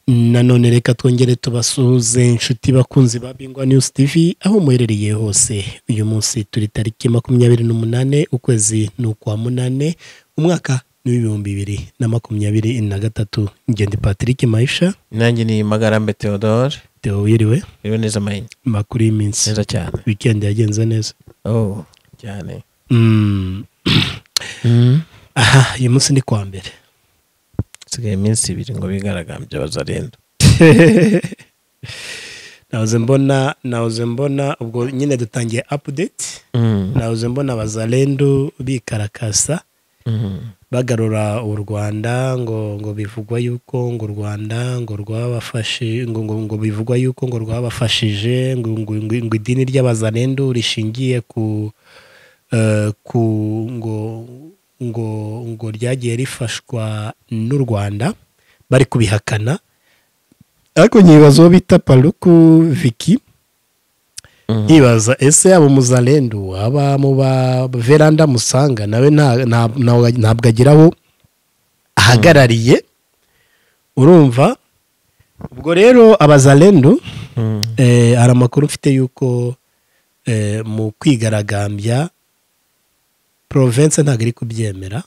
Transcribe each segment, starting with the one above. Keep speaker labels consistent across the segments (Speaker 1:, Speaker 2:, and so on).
Speaker 1: nanone reka twongere tubasuhuze inshuti bakunzi ba bingwa news tv aho muherereye hose uyu munsi turi tariki makumyabiri n'umunane ukwezi ni ukwa munane umwaka ni w'ibihumbi bibiri na makumyabiri na gatatu ngende patrick mayisha
Speaker 2: nanjye ni magarambe theodore
Speaker 1: theo wiriwe
Speaker 2: rero neza mayini
Speaker 1: makuru y'iminsi
Speaker 2: neza cyane
Speaker 1: wikendi yagenze neza
Speaker 2: oh cyane
Speaker 1: Mm, aha uyu munsi ni kwa mbere
Speaker 2: isigaye iminsi ibiri ngo bigaragambye bazarenda
Speaker 1: nahoze mbona nahoze mbona ubwo nyine dutangiye apudeti nahoze mbona bazarendu bikarakasa bagarura u rwanda ngo ngo bivugwa yuko ngo u rwanda ngo rwabafashe ngo ngo ngo bivugwa yuko ngo rwabafashije ngo ngo ngo, ngo idini ry'abazarendu rishingiye ku eh, ku ngo ngo ngo ryagiye rifashwa n'u rwanda bari kubihakana ariko nyibaza uwo bita paruku viki nkibaza ese yaba umuzarendu aba mu ba veranda musanga nawe nta- nta- nta- ntabwo agira aho ahagarariye urumva ubwo rero abazarendu eh, hari amakuru mfite y'uko eh, mu kwigaragambya province ntabwo iri kubyemera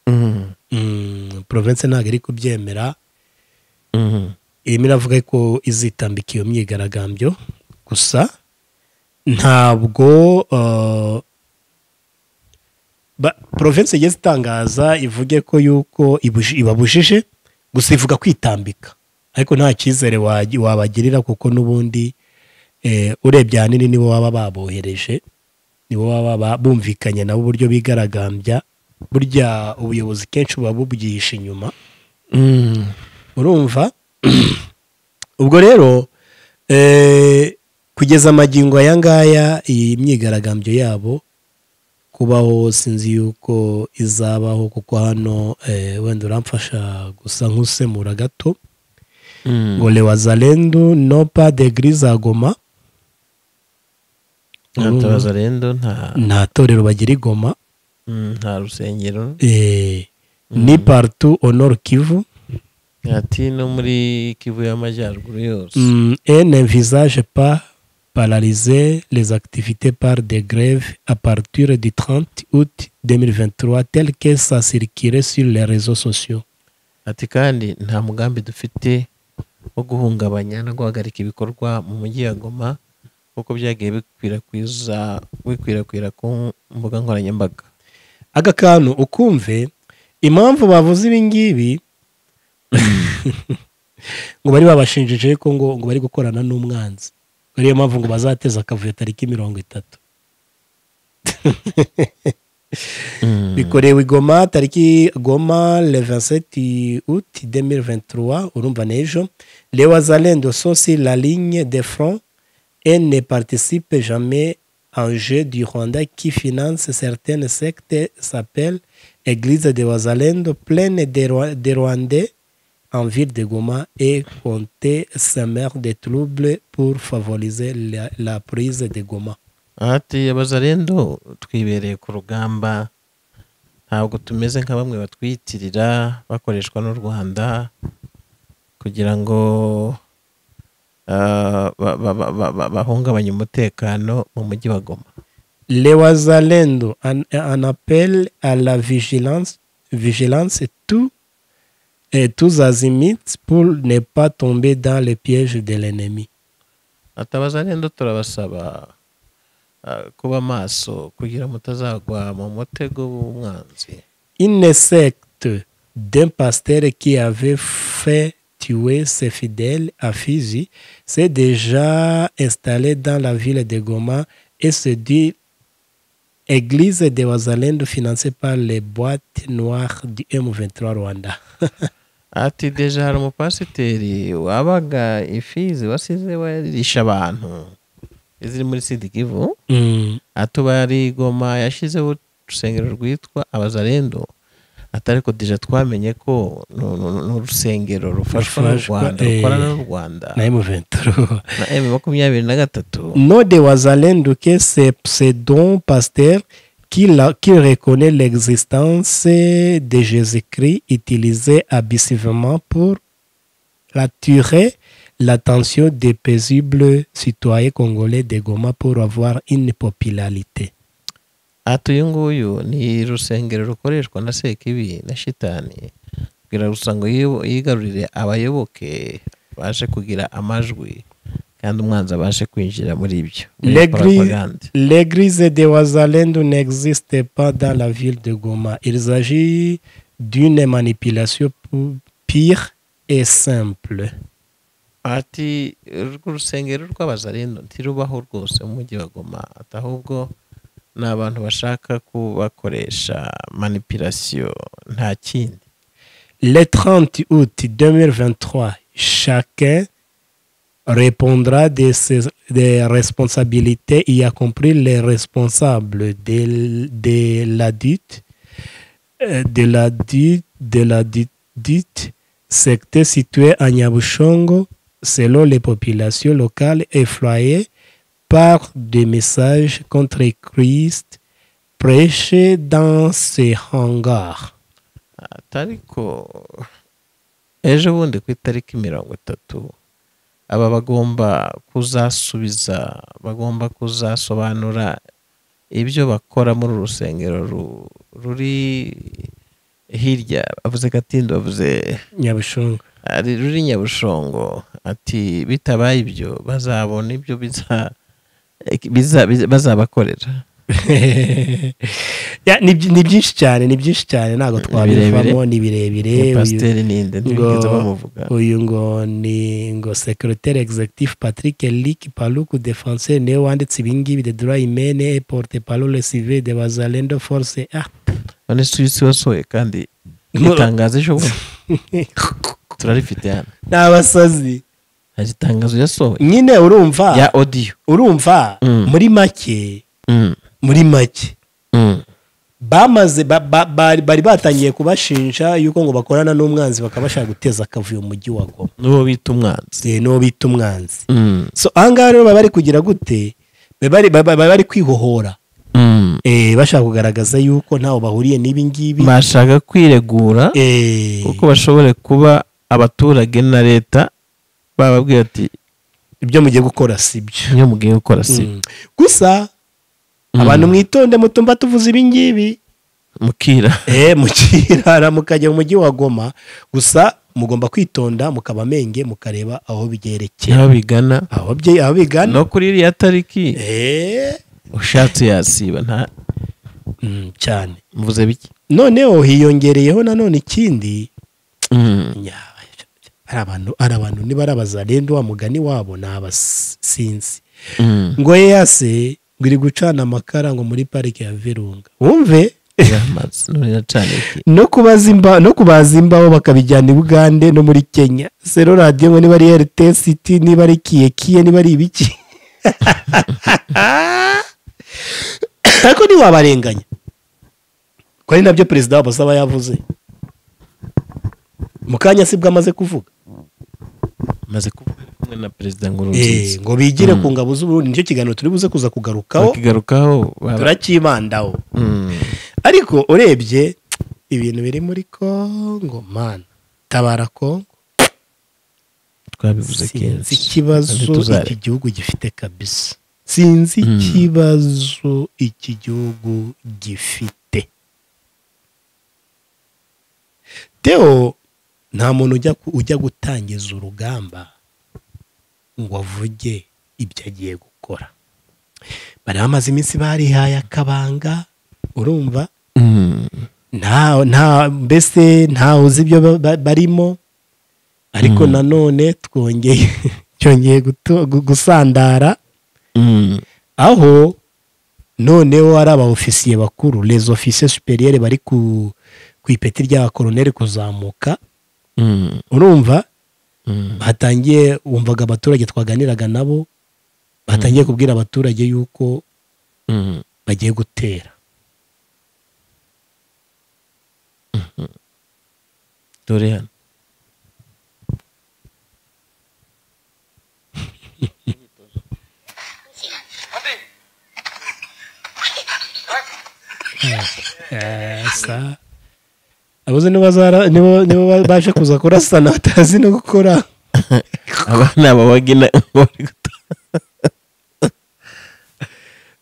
Speaker 1: Mm, province ntabwo iri kubyemera irimo iravuga ko izitambika iyo myigaragambyo gusa ntabwo eh, ba- province igeze itangaza ivuge ko yuko ibuji- ibabujije gusa ivuga kwitambika ariko nta cyizere wagi- wabagirira kuko n'ubundi eh, urebye ahanini nibo baba babohereje nibo baba ba- bumvikanye nabo uburyo bigaragambya burya ubuyobozi kenshi buba bubwihishe inyuma urumva ubwo rero eh, kugeza amagingo aya ngaya iyi myigaragambyo yabo kubaho sinzi yuko izabaho kuko hano eh, wenda uramfasha gusa nk'usemura gato ngo lewazarendu nopa de goma
Speaker 2: nta bazarenda nta
Speaker 1: nta torero bagira i goma
Speaker 2: mm, nta rusengero
Speaker 1: eh, ni partu honor kivu
Speaker 2: ati no muri kivu y'amajyaruguru yose
Speaker 1: Mm, et n'envisage pas paralyser les activités par des grèves à partir du 30 août 2023 tel que ça circulait sur les réseaux sociaux.
Speaker 2: ati kandi nta mugambi dufite wo guhungabanya no guhagarika ibikorwa mu mujyi wa goma nk'uko byagiye bikwirakwiza bikwirakwira ku mbuga nkoranyambaga
Speaker 1: Aka kantu ukumve impamvu bavuze ibi ngibi ngo bari babashinjije ko ngo ngo bari gukorana n'umwanzi ariyo mpamvu ngo bazateza akavuyo tariki mirongo itatu bikorewe i goma tariki goma le 27 août 2023 urumva n'ejo les wazalendo sont sur la ligne de front et ne participent jamais en jeu du Rwanda qui finance certaines sectes s'appelle Église de Wazalendo pleine de, Rwa- de Rwandais en ville de Goma et compter semer des troubles pour favoriser la, la prise de Goma.
Speaker 2: ati abazarendo twibereye ku rugamba ntabwo tumeze nka bamwe batwiyitirira bakoreshwa n'u rwanda kugira ngo ah, ba- ba- ba- ba- ba- bahungabanye umutekano mu mujyi wa goma
Speaker 1: Les Wazalendo, un, un appel à la vigilance, vigilance et tout, et tous azimuts pour ne pas tomber dans les pièges de l'ennemi.
Speaker 2: atabaza rero turabasaba ah, kuba maso kugira ngo mutazagwa mu mutego w'umwanzi
Speaker 1: Une secte d'un pasteur qui avait fait tuer ses fidèles à Fizi s'est déjà installée dans la ville de Goma et se dit Église de Wazalendo financée par les boîtes noires du M23 Rwanda.
Speaker 2: ati deja hari umupasiteri wabaga ifizi wasize warisha abantu iziri muri sidikivu
Speaker 1: Mm.
Speaker 2: atubari goma yashyizeho urusengero rwitwa abazarendo atari ko deja twamenye ko nu- nu- nu- ni urusengero rufashwa n'u
Speaker 1: Rufashwa,
Speaker 2: rwanda
Speaker 1: eh,
Speaker 2: rukorana n'u rwanda
Speaker 1: na M23
Speaker 2: na emu makumyabiri na gatatu
Speaker 1: nom de Wazalendo que c'est c'est don pasteur qui, la- qui reconnaît l'existence de Jésus-Christ utilisé abusivement pour attirer l'attention des paisibles citoyens congolais de Goma pour avoir une popularité.
Speaker 2: hato uyu nguyu ni rusengero rukoreshwa na sekibi na shitani kugira gusa ngo yibo- yigarurire abayoboke baje kugira amajwi kandi umwanzi abashe kwinjira muri ibyo Ni
Speaker 1: L'église-
Speaker 2: propagande.
Speaker 1: L'église de Wazalendo n'existe pas dans la ville de Goma. Il s'agit d'une manipulation pou- pire et simple.
Speaker 2: ati urwo rusengero rw'abazarendo ntirubaho rwose mu mujyi wa goma ati ahubwo ni abantu bashaka kubakoresha manipulasiyo nta kindi
Speaker 1: Le 30 août 2023, chacun répondra de ses des responsabilités, y compris les responsables de, de la dite, euh, de la dite, de la dite, dite secte située à Nyabushongo, selon les populations locales effrayées par des messages contre Christ prêchés dans ces hangars.
Speaker 2: ati ariko ejo bundi ku itariki mirongo itatu aba bagomba kuzasubiza bagomba kuzasobanura ibyo bakora muri uru rusengero ru- ruri hirya bavuze gatindi bavuze
Speaker 1: Nyabushongo.
Speaker 2: ari ruri nyabushongo ati bitabaye ibyo bazabona ibyo biza biza- biza- bazabakorera
Speaker 1: Ya, ni byi- ni byinshi cyane ni byinshi cyane ntabwo twabivamo ni
Speaker 2: Ni
Speaker 1: birebire uyu-
Speaker 2: pasiteri ninde ntibigeze bamuvuga
Speaker 1: uyu ngo ni ngo secretaire executif patrick elik paluku defenseur niwe wanditse ibingibi de droit imene porte parole civil de bazalendo force ah
Speaker 2: none si isi wasohoye kandi
Speaker 1: Ngo-
Speaker 2: itangazo ejo bundi turarifite hano
Speaker 1: ni abasazi
Speaker 2: hari itangazo yasohoye
Speaker 1: nyine
Speaker 2: ya
Speaker 1: urumva
Speaker 2: odiyo
Speaker 1: urumva
Speaker 2: Mm.
Speaker 1: muri make
Speaker 2: Mm,
Speaker 1: muri make
Speaker 2: mm.
Speaker 1: bamaze ba- ba- bari bari batangiye kubashinja yuko ngo bakorana n'umwanzi bakaba bashaka guteza akavuyo mu mujyi wa goma
Speaker 2: n'uwo bita umwanzi
Speaker 1: Eh, n'uwo bita umwanzi
Speaker 2: Mm,
Speaker 1: so ahangaha rero baba bari kugira gute baba bari- baba baba bari kwihohora
Speaker 2: mm.
Speaker 1: Eh, bashaka kugaragaza yuko ntaho bahuriye n'ibi ngibi
Speaker 2: bashaka kwiregura
Speaker 1: Eh,
Speaker 2: kuko bashobore kuba abaturage na leta bababwira ati
Speaker 1: ibyo mugiye gukora si byo
Speaker 2: iyo mugiye gukora si
Speaker 1: Mm. gusa abantu mwitonde mutumva tuvuze ibi ngibi
Speaker 2: mukira
Speaker 1: Eh, mukirara mukajya mu mujyi wa goma gusa mugomba kwitonda mukaba amenge mukareba aho byerekeye
Speaker 2: aho bigana
Speaker 1: aho bye- aho bigana
Speaker 2: no kuri iriya tariki
Speaker 1: Eh,
Speaker 2: ushatse yasiba nta
Speaker 1: mm, cyane
Speaker 2: mvuze bike
Speaker 1: noneho hiyongereyeho nanone ikindi Nya- ari abantu ari abantu niba ari abazarenda wa mugani wabo ni abasinzi ngo yase ngo iri gucana amakara ngo muri parike ya virunga wumve
Speaker 2: yamaze none nacana iki
Speaker 1: no kubaza imba no kubaza imbaho bakabijyana i bugande no muri kenya sero radiyo ngo niba ari rts city niba ari kiye kiye niba ari ibiki ariko ntiwabarenganya ko ari nabyo perezida wabo asaba yavuze mu kanya sibwo amaze kuvuga
Speaker 2: maze kuba ari kumwe na perezida
Speaker 1: Eh,
Speaker 2: ngurunziza
Speaker 1: ngo bigire ku ngabo z'uburundi nicyo kiganiro turi buze kuza kugarukaho
Speaker 2: bakigarukaho baba
Speaker 1: turakibandaho
Speaker 2: Mm.
Speaker 1: ariko urebye ibintu biri muri kongo mana tabara kongo
Speaker 2: twabivuze
Speaker 1: sinzi
Speaker 2: kenshi
Speaker 1: ikibazo
Speaker 2: Kandi tuzare-
Speaker 1: iki gihugu gifite kabisa sinzi
Speaker 2: Mm.
Speaker 1: ikibazo iki gihugu gifite teo nta muntu ujya ku- ujya gutangiza urugamba ngo avuge ibyo agiye gukora bari bamaze iminsi barihaye akabanga urumva
Speaker 2: Mm.
Speaker 1: nta nta mbese ntawe uzi ibyo ba- ba- barimo ariko
Speaker 2: Mm.
Speaker 1: nanone twongeye cyongeye guto- gu- gusandara
Speaker 2: Mm.
Speaker 1: aho noneho ari aba ofisiye bakuru les ofisiye superiere bari ku ku ipeti ry'abakoroneri kuzamuka
Speaker 2: Mm.
Speaker 1: urumva
Speaker 2: Mm.
Speaker 1: batangiye wumvaga abaturage twaganiraga nabo batangiye kubwira abaturage yuko
Speaker 2: Mm.
Speaker 1: bagiye gutera
Speaker 2: dore hano
Speaker 1: sa abuze niba zara niba niba baje kuza kurasana batazi no gukora
Speaker 2: abana babagina ngo bari guta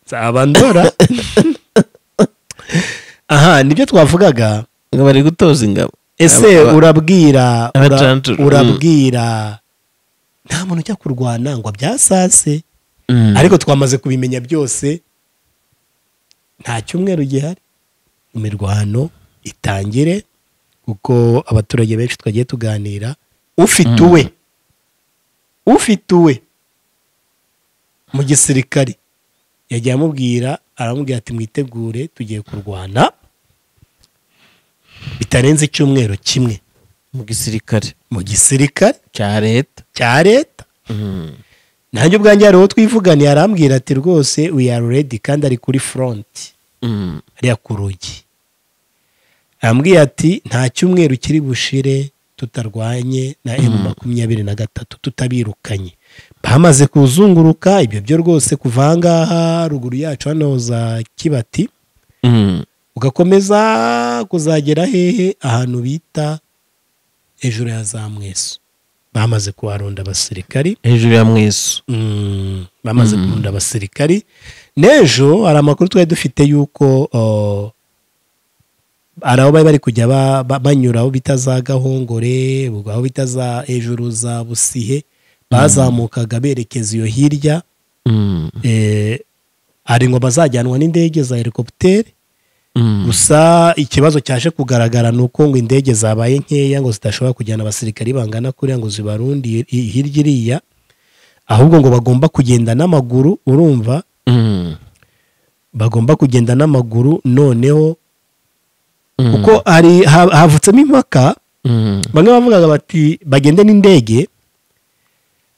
Speaker 1: nzabandora aha nibyo twavugaga
Speaker 2: ngo bari gutoza ingabo
Speaker 1: ese
Speaker 2: Aba-
Speaker 1: urabwira ura-
Speaker 2: Abacancuro, mm.
Speaker 1: urabwira nta muntu ujya kurwana ngo byasase
Speaker 2: Mm.
Speaker 1: ariko twamaze kubimenya byose nta cyumweru gihari imirwano itangire kuko abaturage benshi twagiye tuganira ufite uwe ufite uwe mu gisirikare yagiye amubwira aramubwira ati mwitegure tugiye kurwana bitarenze icyumweru kimwe
Speaker 2: mu gisirikare
Speaker 1: mu gisirikare
Speaker 2: cya leta
Speaker 1: cya leta
Speaker 2: Mm.
Speaker 1: nanjye ubwanjye hari uwo twivuganiye arambwira ati rwose we are ready kandi ari kuri front
Speaker 2: Mm.
Speaker 1: hariya ku rugi arambwira ati nta cyumweru kiri bushire tutarwanye na emu makumyabiri na gatatu tutabirukanye bamaze kuzunguruka ibyo byo rwose kuva aha ngaha ruguru yacu hano za kibati
Speaker 2: Mm.
Speaker 1: ugakomeza kuzagera hehe ahantu bita hejuru ya za mweso bamaze kuharunda abasirikari
Speaker 2: hejuru ya mwesu
Speaker 1: Mm, bamaze kurunda abasirikari n'ejo hari amakuru twari dufite y'uko oh, hari aho bari bari kujya ba- ba- banyura aho bita za gahongore ubwo aho bita za hejuru za busihe bazamukaga berekeza iyo hirya
Speaker 2: Mm.
Speaker 1: eh, hari ngo bazajyanwa n'indege za helikopiteri
Speaker 2: Mm.
Speaker 1: gusa ikibazo cyaje kugaragara ni uko ngo indege zabaye nkeya ngo zidashobora kujyana abasirikari bangana kuriya ngo zibarundire i- hirya iriya ahubwo ngo bagomba kugenda n'amaguru urumva
Speaker 2: Mm.
Speaker 1: bagomba kugenda n'amaguru noneho
Speaker 2: Mm.
Speaker 1: kuko hari ha- havutsemo impaka
Speaker 2: Mm.
Speaker 1: bamwe bavugaga bati bagende n'indege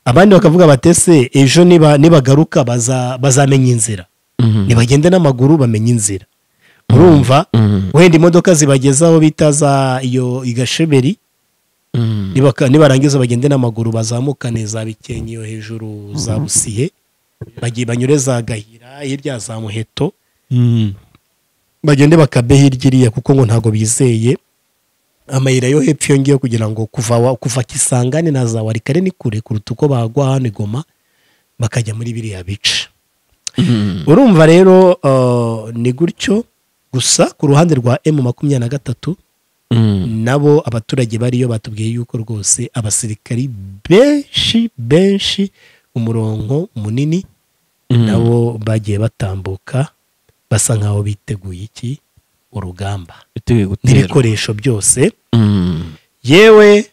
Speaker 1: abandi bakavuga bati ese ejo niba- nibagaruka baza- bazamenya inzira
Speaker 2: Mm.
Speaker 1: nibagende n'amaguru bamenye inzira urumva
Speaker 2: Mm.
Speaker 1: wenda imodoka zibageza aho bita za iyo igasheberi
Speaker 2: Mm.
Speaker 1: nibaka- nibarangiza bagende n'amaguru bazamukane za bikenke iyo hejuru za busihe bagiye banyure za gahira hirya za muheto
Speaker 2: Mm.
Speaker 1: bagende bakabe hirya iriya kuko ngo ntabwo bizeye amayira yo hepfo iyo ngiyo kugira ngo kuva wa- kuva kisangane na za warikare ni kure kuruta uko bagwa hano i goma bakajya muri biriya bice
Speaker 2: Mm.
Speaker 1: urumva rero eh, ni gutyo gusa ku ruhande rwa emu makumyabiri na gatatu
Speaker 2: Mm.
Speaker 1: nabo abaturage bariyo batubwiye yuko rwose abasirikari benshi benshi umurongo munini
Speaker 2: Mm.
Speaker 1: nabo bagiye batambuka basa nkaho biteguye iki urugamba
Speaker 2: biteguye gutera
Speaker 1: n'ibikoresho byose
Speaker 2: Mm.
Speaker 1: yewe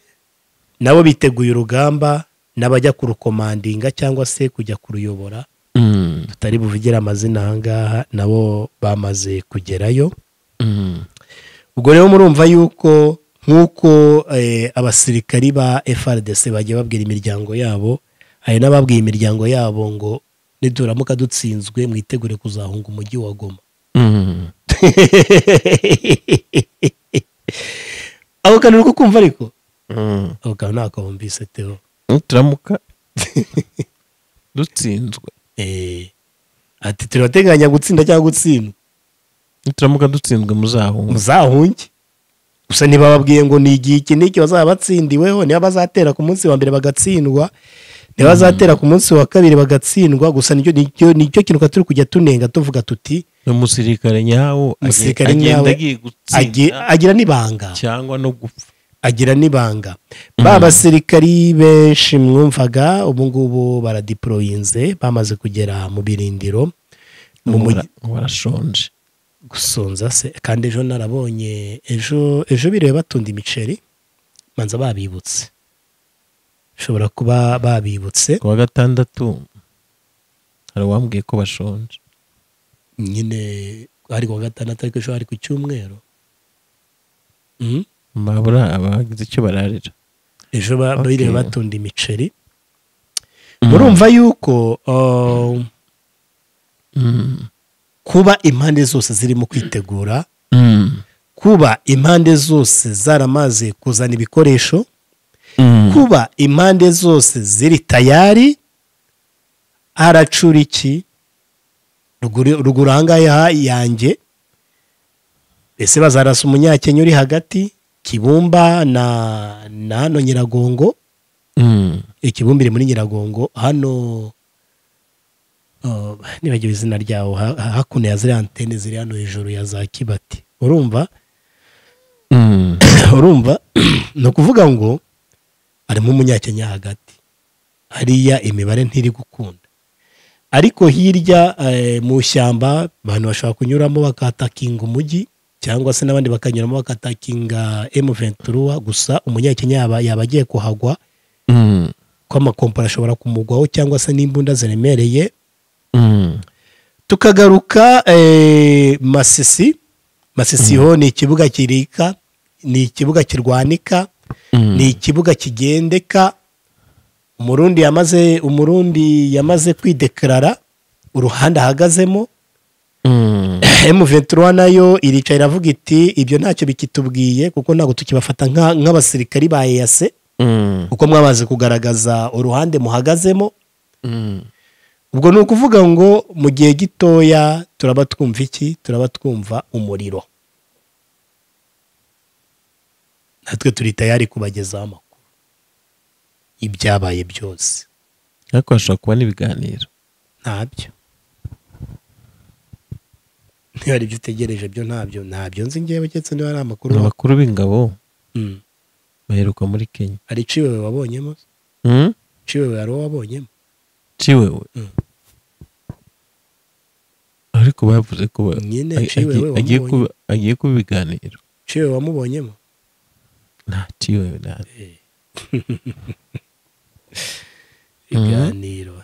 Speaker 1: nabo biteguye urugamba n'abajya kurukomandinga cyangwa se kujya kuruyobora
Speaker 2: Mm.
Speaker 1: tutari buvugire amazina aha ngaha nabo bamaze kugerayo
Speaker 2: Mm.
Speaker 1: ubwo rero murumva yuko nk'uko eh, abasirikari ba FRDC bagiye babwira imiryango yabo hari n'ababwiye imiryango yabo ngo nituramuka dutsinzwe mwitegure kuzahunga umujyi wa Goma
Speaker 2: Mm.
Speaker 1: ako kantu uri kukumva ariko
Speaker 2: Mm.
Speaker 1: ako kantu ntako wumvise teo
Speaker 2: nituramuka dutsinzwe
Speaker 1: Eh, ati turateganya gutsinda cyangwa gutsindwa
Speaker 2: nituramuka dutsinzwe muzahunga
Speaker 1: muzahunge gusa ntibababwiye ngo ni igihe iki n'iki bazaba batsindiweho niba bazatera ku munsi wa mbere bagatsindwa niba bazatera ku munsi wa kabiri bagatsindwa gusa nicyo nicyo- nicyo kintu turi kujya tunenga tuvuga tuti
Speaker 2: ni umusirikare nyawo age-
Speaker 1: Umusirikare nyawe
Speaker 2: agenda agiye
Speaker 1: agi-
Speaker 2: gutsinda
Speaker 1: agira n'ibanga
Speaker 2: cyangwa no gupfa
Speaker 1: agira n'ibanga ba basirikari benshi mwumvaga ubu ngubu baradiporoyinze bamaze kugera mu birindiro mu
Speaker 2: Ubu
Speaker 1: mujyi
Speaker 2: bara- ubu barashonje
Speaker 1: gusonza se kandi ejo narabonye ejo ejo biriwe batunda imiceri banza babibutse bashobora kuba babibutse
Speaker 2: ku wa gatandatu hari uwambwiye ko bashonje
Speaker 1: nyine ari ku wa gatandatu ariko ejo hari ku cyumweru Mhm.
Speaker 2: babura abagize icyo bararira
Speaker 1: ejo ba-
Speaker 2: Okay.
Speaker 1: biriwe batunda imiceri
Speaker 2: Mm.
Speaker 1: murumva yuko uh,
Speaker 2: Mm.
Speaker 1: kuba impande zose zirimo kwitegura
Speaker 2: Mm.
Speaker 1: kuba impande zose zaramaze kuzana ibikoresho
Speaker 2: Mm.
Speaker 1: kuba impande zose ziri tayari aracura iki Ruguru- ruguru aha ngaha ya- yanjye ese bazarasa umunyakenya uri hagati kibumba na na hano nyiragongo
Speaker 2: Mm.
Speaker 1: ikibumbire muri nyiragongo hano uh, nibagiwe izina ryawo ha- ha- hakuno ya ziriya antene ziri hano hejuru ya za kibati urumva
Speaker 2: Mm.
Speaker 1: urumva ni ukuvuga ngo harimo umunyakenya hagati hariya imibare ntiri gukunda ariko hirya eh, mu shyamba abantu bashobora kunyuramo bakatakinga umujyi cyangwa se n'abandi bakanyuramo bakatakinga M23 gusa umunyakenya yaba yaba agiye kuhagwa
Speaker 2: Mm.
Speaker 1: ko amakompani ashobora kumugwaho cyangwa se n'imbunda ziremereye
Speaker 2: Mm.
Speaker 1: tukagaruka eh, masisi masisi ho ni ikibuga kirika ni ikibuga kirwanika
Speaker 2: Mm.
Speaker 1: ni ikibuga kigendeka umurundi yamaze umurundi yamaze kwidekarara uruhande ahagazemo
Speaker 2: Mm.
Speaker 1: M23 nayo irica iravuga iti ibyo ntacyo bikitubwiye kuko ntabwo tukibafata nka- nk'abasirikari ba EAC
Speaker 2: Mm.
Speaker 1: kuko mwabaze kugaragaza uruhande muhagazemo
Speaker 2: Mm.
Speaker 1: ubwo ni ukuvuga ngo mu gihe gitoya turaba twumva iki turaba twumva umuriro natwe turi tayari kubagezaho amakuru ibyabaye byose
Speaker 2: ariko hashobora kuba n'ibiganiro
Speaker 1: ntabyo niba ari ibyo utegereje byo ntabyo ntabyo nzi ngewe keretse niba ari amakuru
Speaker 2: abakuru b'ingabo
Speaker 1: Mm.
Speaker 2: baheruka muri kenya
Speaker 1: hari iciwewe wabonyemo
Speaker 2: Mm?
Speaker 1: iciwewe hari uwo wabonyemo
Speaker 2: ciwe we
Speaker 1: Mm.
Speaker 2: ariko bavuze ko ba-
Speaker 1: nyine
Speaker 2: ag-
Speaker 1: ciwe
Speaker 2: agi-
Speaker 1: we wamubonye.
Speaker 2: agiye kuba- agiye kuba ibiganiro
Speaker 1: iciwewe wamubonyemo
Speaker 2: nta ciwe we nta
Speaker 1: ibiganiro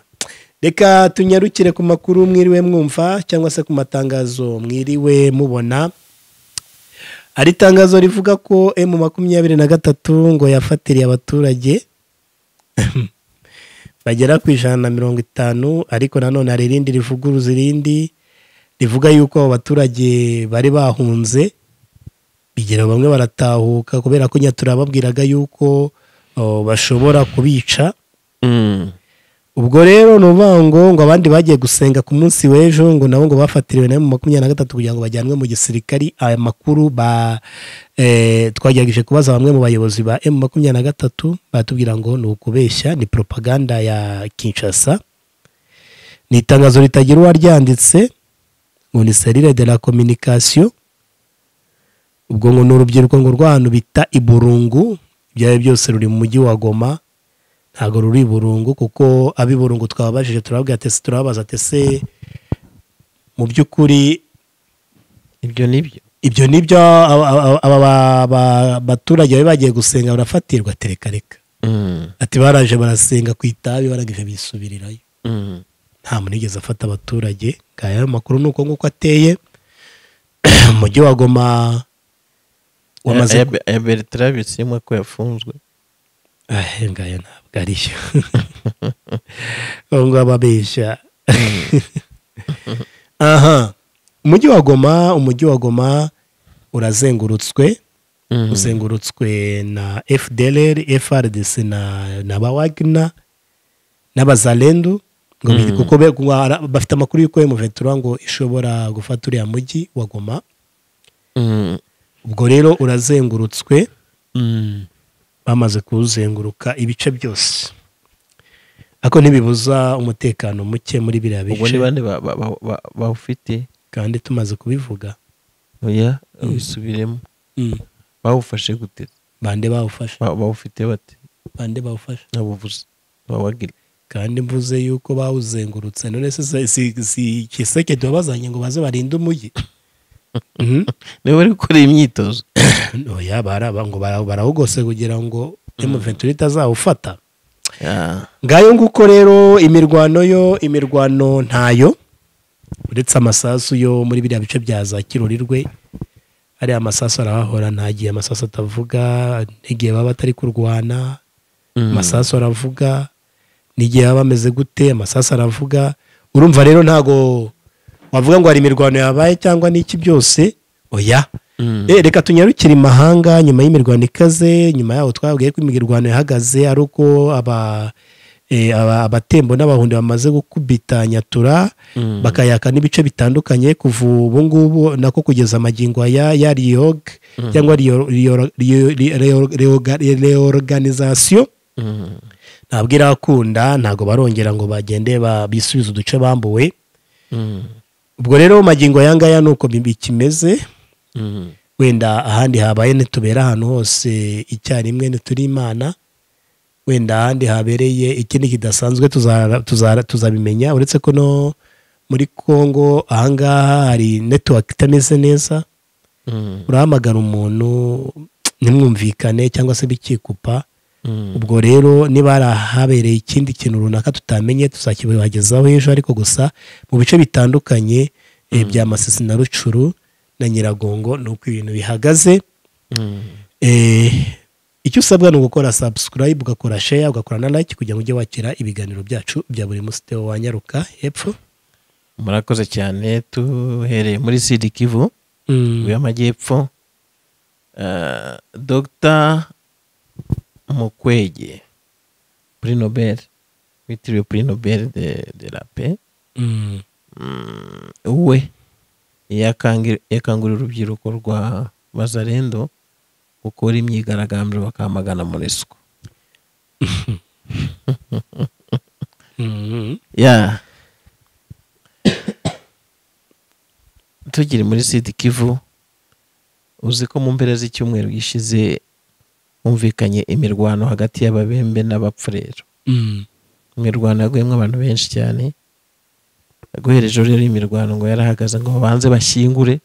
Speaker 1: reka tunyarukire ku makuru mwiriwe mwumva cyangwa se ku matangazo mwiriwe mubona hari itangazo rivuga ko emu makumyabiri na gatatu ngo yafatiriye abaturage bagera ku ijana na mirongo itanu ariko nanone hari irindi rivuguruza irindi rivuga yuko abo baturage bari bahunze bigera bamwe baratahuka kubera ko nyatura babwiraga yuko oh, bashobora kubica
Speaker 2: Mm.
Speaker 1: ubwo rero ni ukuvuga ngo ngo abandi bagiye gusenga ku munsi w'ejo ngo nabo ngo bafatiriwe na makumyabiri na gatatu kugira ngo bajyanwe mu gisirikari aya makuru ba eh, twagerageje kubaza bamwe mu bayobozi ba emu makumyabiri na gatatu batubwira ngo ni ukubeshya ni propaganda ya kinshasa ni itangazo ritagira uwaryanditse ngo ni serire de la communication ubwo ngo ni urubyiruko ngo rw'ahantu bita iburungu ibyawe byose ruri mu mujyi wa goma ntabwo ruri i burungu kuko ab'i burungu twababajije turababwira ati turababaza ati se mu by'ukuri
Speaker 2: ibyo nibyo
Speaker 1: ibyo nibyo aba- aba- aba ba- ba- baturage bari bagiye gusenga barafatirwa ati reka reka
Speaker 2: Mm.
Speaker 1: ati baraje barasenga ku itabi barangije bisubirirayo
Speaker 2: Mm.
Speaker 1: nta muntu wigeze afata abaturage ngaya ayo makuru ni uko nguko ateye umujyi wa goma wamaze
Speaker 2: aya aya bertrand bisimwa ko yafunzwe
Speaker 1: ahe ngaya ntabwo ari yo ubu ngubu ababeshya aha umujyi wa goma umujyi wa goma urazengurutswe
Speaker 2: Mm.
Speaker 1: uzengurutswe na fdlr frdc na, na ba wagner n'abazalendu ngo biri
Speaker 2: Mm.
Speaker 1: kuko be- ngo ara- bafite amakuru y'uko emuventura ngo ishobora gufata uriya mujyi wa goma
Speaker 2: Mm.
Speaker 1: ubwo rero urazengurutswe
Speaker 2: Mm.
Speaker 1: bamaze kuwuzenguruka ibice byose ariko ntibibuza umutekano muke muri biriya
Speaker 2: ubwo ni
Speaker 1: bice
Speaker 2: bande ba- ba- ba- ba- bawufite
Speaker 1: kandi tumaze kubivuga
Speaker 2: oya wisubiremo bawufashe gute
Speaker 1: bande bawufashe
Speaker 2: Ba- bawufite bate
Speaker 1: bande bawufashe
Speaker 2: ntabuvuze bawagire
Speaker 1: kandi mvuze yuko bawuzengurutse none se si- si- si kiseke tuba bazanye ngo baze barinde umujyi Mhm.
Speaker 2: niba bari gukora iyi myitozo
Speaker 1: oya baraba ngo bara- barawugose kugira ngo emuventura itazawufata
Speaker 2: Ah.
Speaker 1: ngayo nguko rero imirwano yo imirwano ntayo uretse amasasu yo muri biriya bice bya za kirurirwe ariya masasu arahahora nta gihe amasasu atavuga n'igihe baba batari kurwana
Speaker 2: Mm.
Speaker 1: amasasu aravuga n'igihe baba bameze gute amasasu aravuga urumva rero ntago wavuga ngo hari imirwano yabaye cyangwa n'iki byose oya
Speaker 2: Mm.
Speaker 1: Eh, reka tunyarukire imahanga nyuma y'imirwano ikaze nyuma yaho twabwiye ko imirwano yahagaze ari uko aba eh, aba- abatembo n'abahundi bamaze gukubita nyatura
Speaker 2: Mm.
Speaker 1: bakayaka n'ibice bitandukanye kuva ubu ngubu nako kugeza amagingo ya ya riyog cyangwa reorganisation
Speaker 2: Mm.
Speaker 1: ntabwo irakunda ntabwo barongera ngo bagende ba- bisubize uduce bambuwe
Speaker 2: Mm.
Speaker 1: ubwo rero magingo aya ngaya ni uko bi- bikimeze
Speaker 2: Mm.
Speaker 1: wenda ahandi habaye ntitubera ahantu hose icyarimwe ntituri imana wenda ahandi habereye ikindi kidasanzwe tuzara- tuzara- tuzabimenya uretse ko no muri congo ahangaha hari netiwaka itameze neza
Speaker 2: Mm.
Speaker 1: urahamagara umuntu ntimwumvikane cyangwa se bikikupa
Speaker 2: Mm.
Speaker 1: ubwo rero niba hari ahabereye ikindi kintu runaka tutamenye tuzakibagezaho ejo ariko gusa mu bice bitandukanye eh, bya masisi na rucuru na nyiragongo ni uko ibintu bihagaze
Speaker 2: Mm.
Speaker 1: Eh, icyo usabwa ni ugukora subscribe ugakora share ugakora na like kugira ngo ujye wakira ibiganiro byacu bya buri munsi Theo wanyaruka hepfo
Speaker 2: murakoze cyane duhereye muri sidi kivu
Speaker 1: Mm,
Speaker 2: y'amajyepfo Eh, dr mukwege pri nobel witiriwe pri nobel de, de la paix
Speaker 1: mm,
Speaker 2: Mm, we yakangi- yakangurira urubyiruko rwa bazarendo gukora imyigaragambyo bakamagana monesco
Speaker 1: mm.
Speaker 2: ya tugiri muri sidi kivu uzi ko mu mpera z'icyumweru gishize humvikanye imirwano hagati y'ababembe n'abapfurero
Speaker 1: Mm,
Speaker 2: imirwano yaguyemo abantu benshi cyane yaguhereje rero imirwano ngo yarahagaze ngo babanze bashyingure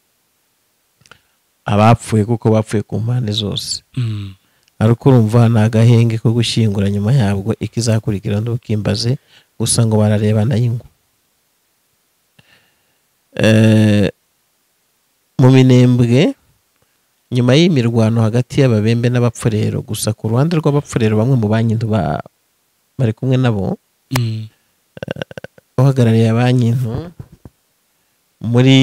Speaker 2: abapfuye kuko bapfuye ku mpande zose
Speaker 1: mm,
Speaker 2: ariko urumva ni agahenge ko gushyingura nyuma yabwo ikizakurikira ntukimbaze gusa ngo bararebana y'ingo mu minembwe nyuma y'imirwano hagati y'ababembe n'abapfurero gusa ku ruhande rw'abapfurero bamwe mu bankintu ba- bari kumwe nabo
Speaker 1: mm,
Speaker 2: uhagarariye banki nto muri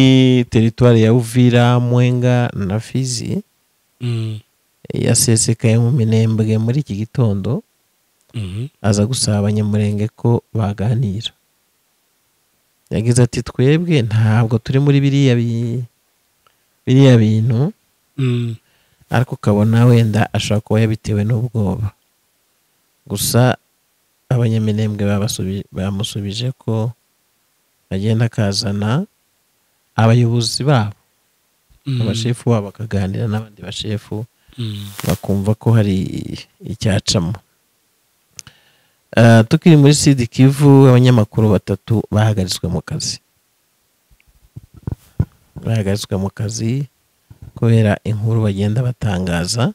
Speaker 2: teritwari ya uvira mwenga na fizi
Speaker 1: mm,
Speaker 2: yasesekaye mu minembwe muri iki gitondo
Speaker 1: mhm,
Speaker 2: aza gusaba abanyamurenge ko baganira yagize ati twebwe ntabwo turi muri biriya bi- biriya bintu
Speaker 1: mm,
Speaker 2: ariko ukabona wenda ashobora kuba yabitewe n'ubwoba gusa abanyaminembwe babasubi- bamusubije ko agenda akazana abayobozi babo
Speaker 1: mm,
Speaker 2: abashefu babo bakaganira n'abandi bashefu
Speaker 1: mm,
Speaker 2: bakumva ko hari icyacamo Eh, tukiri muri sidi kivu abanyamakuru batatu bahagaritswe mu kazi bahagaritswe mu kazi kubera inkuru bagenda batangaza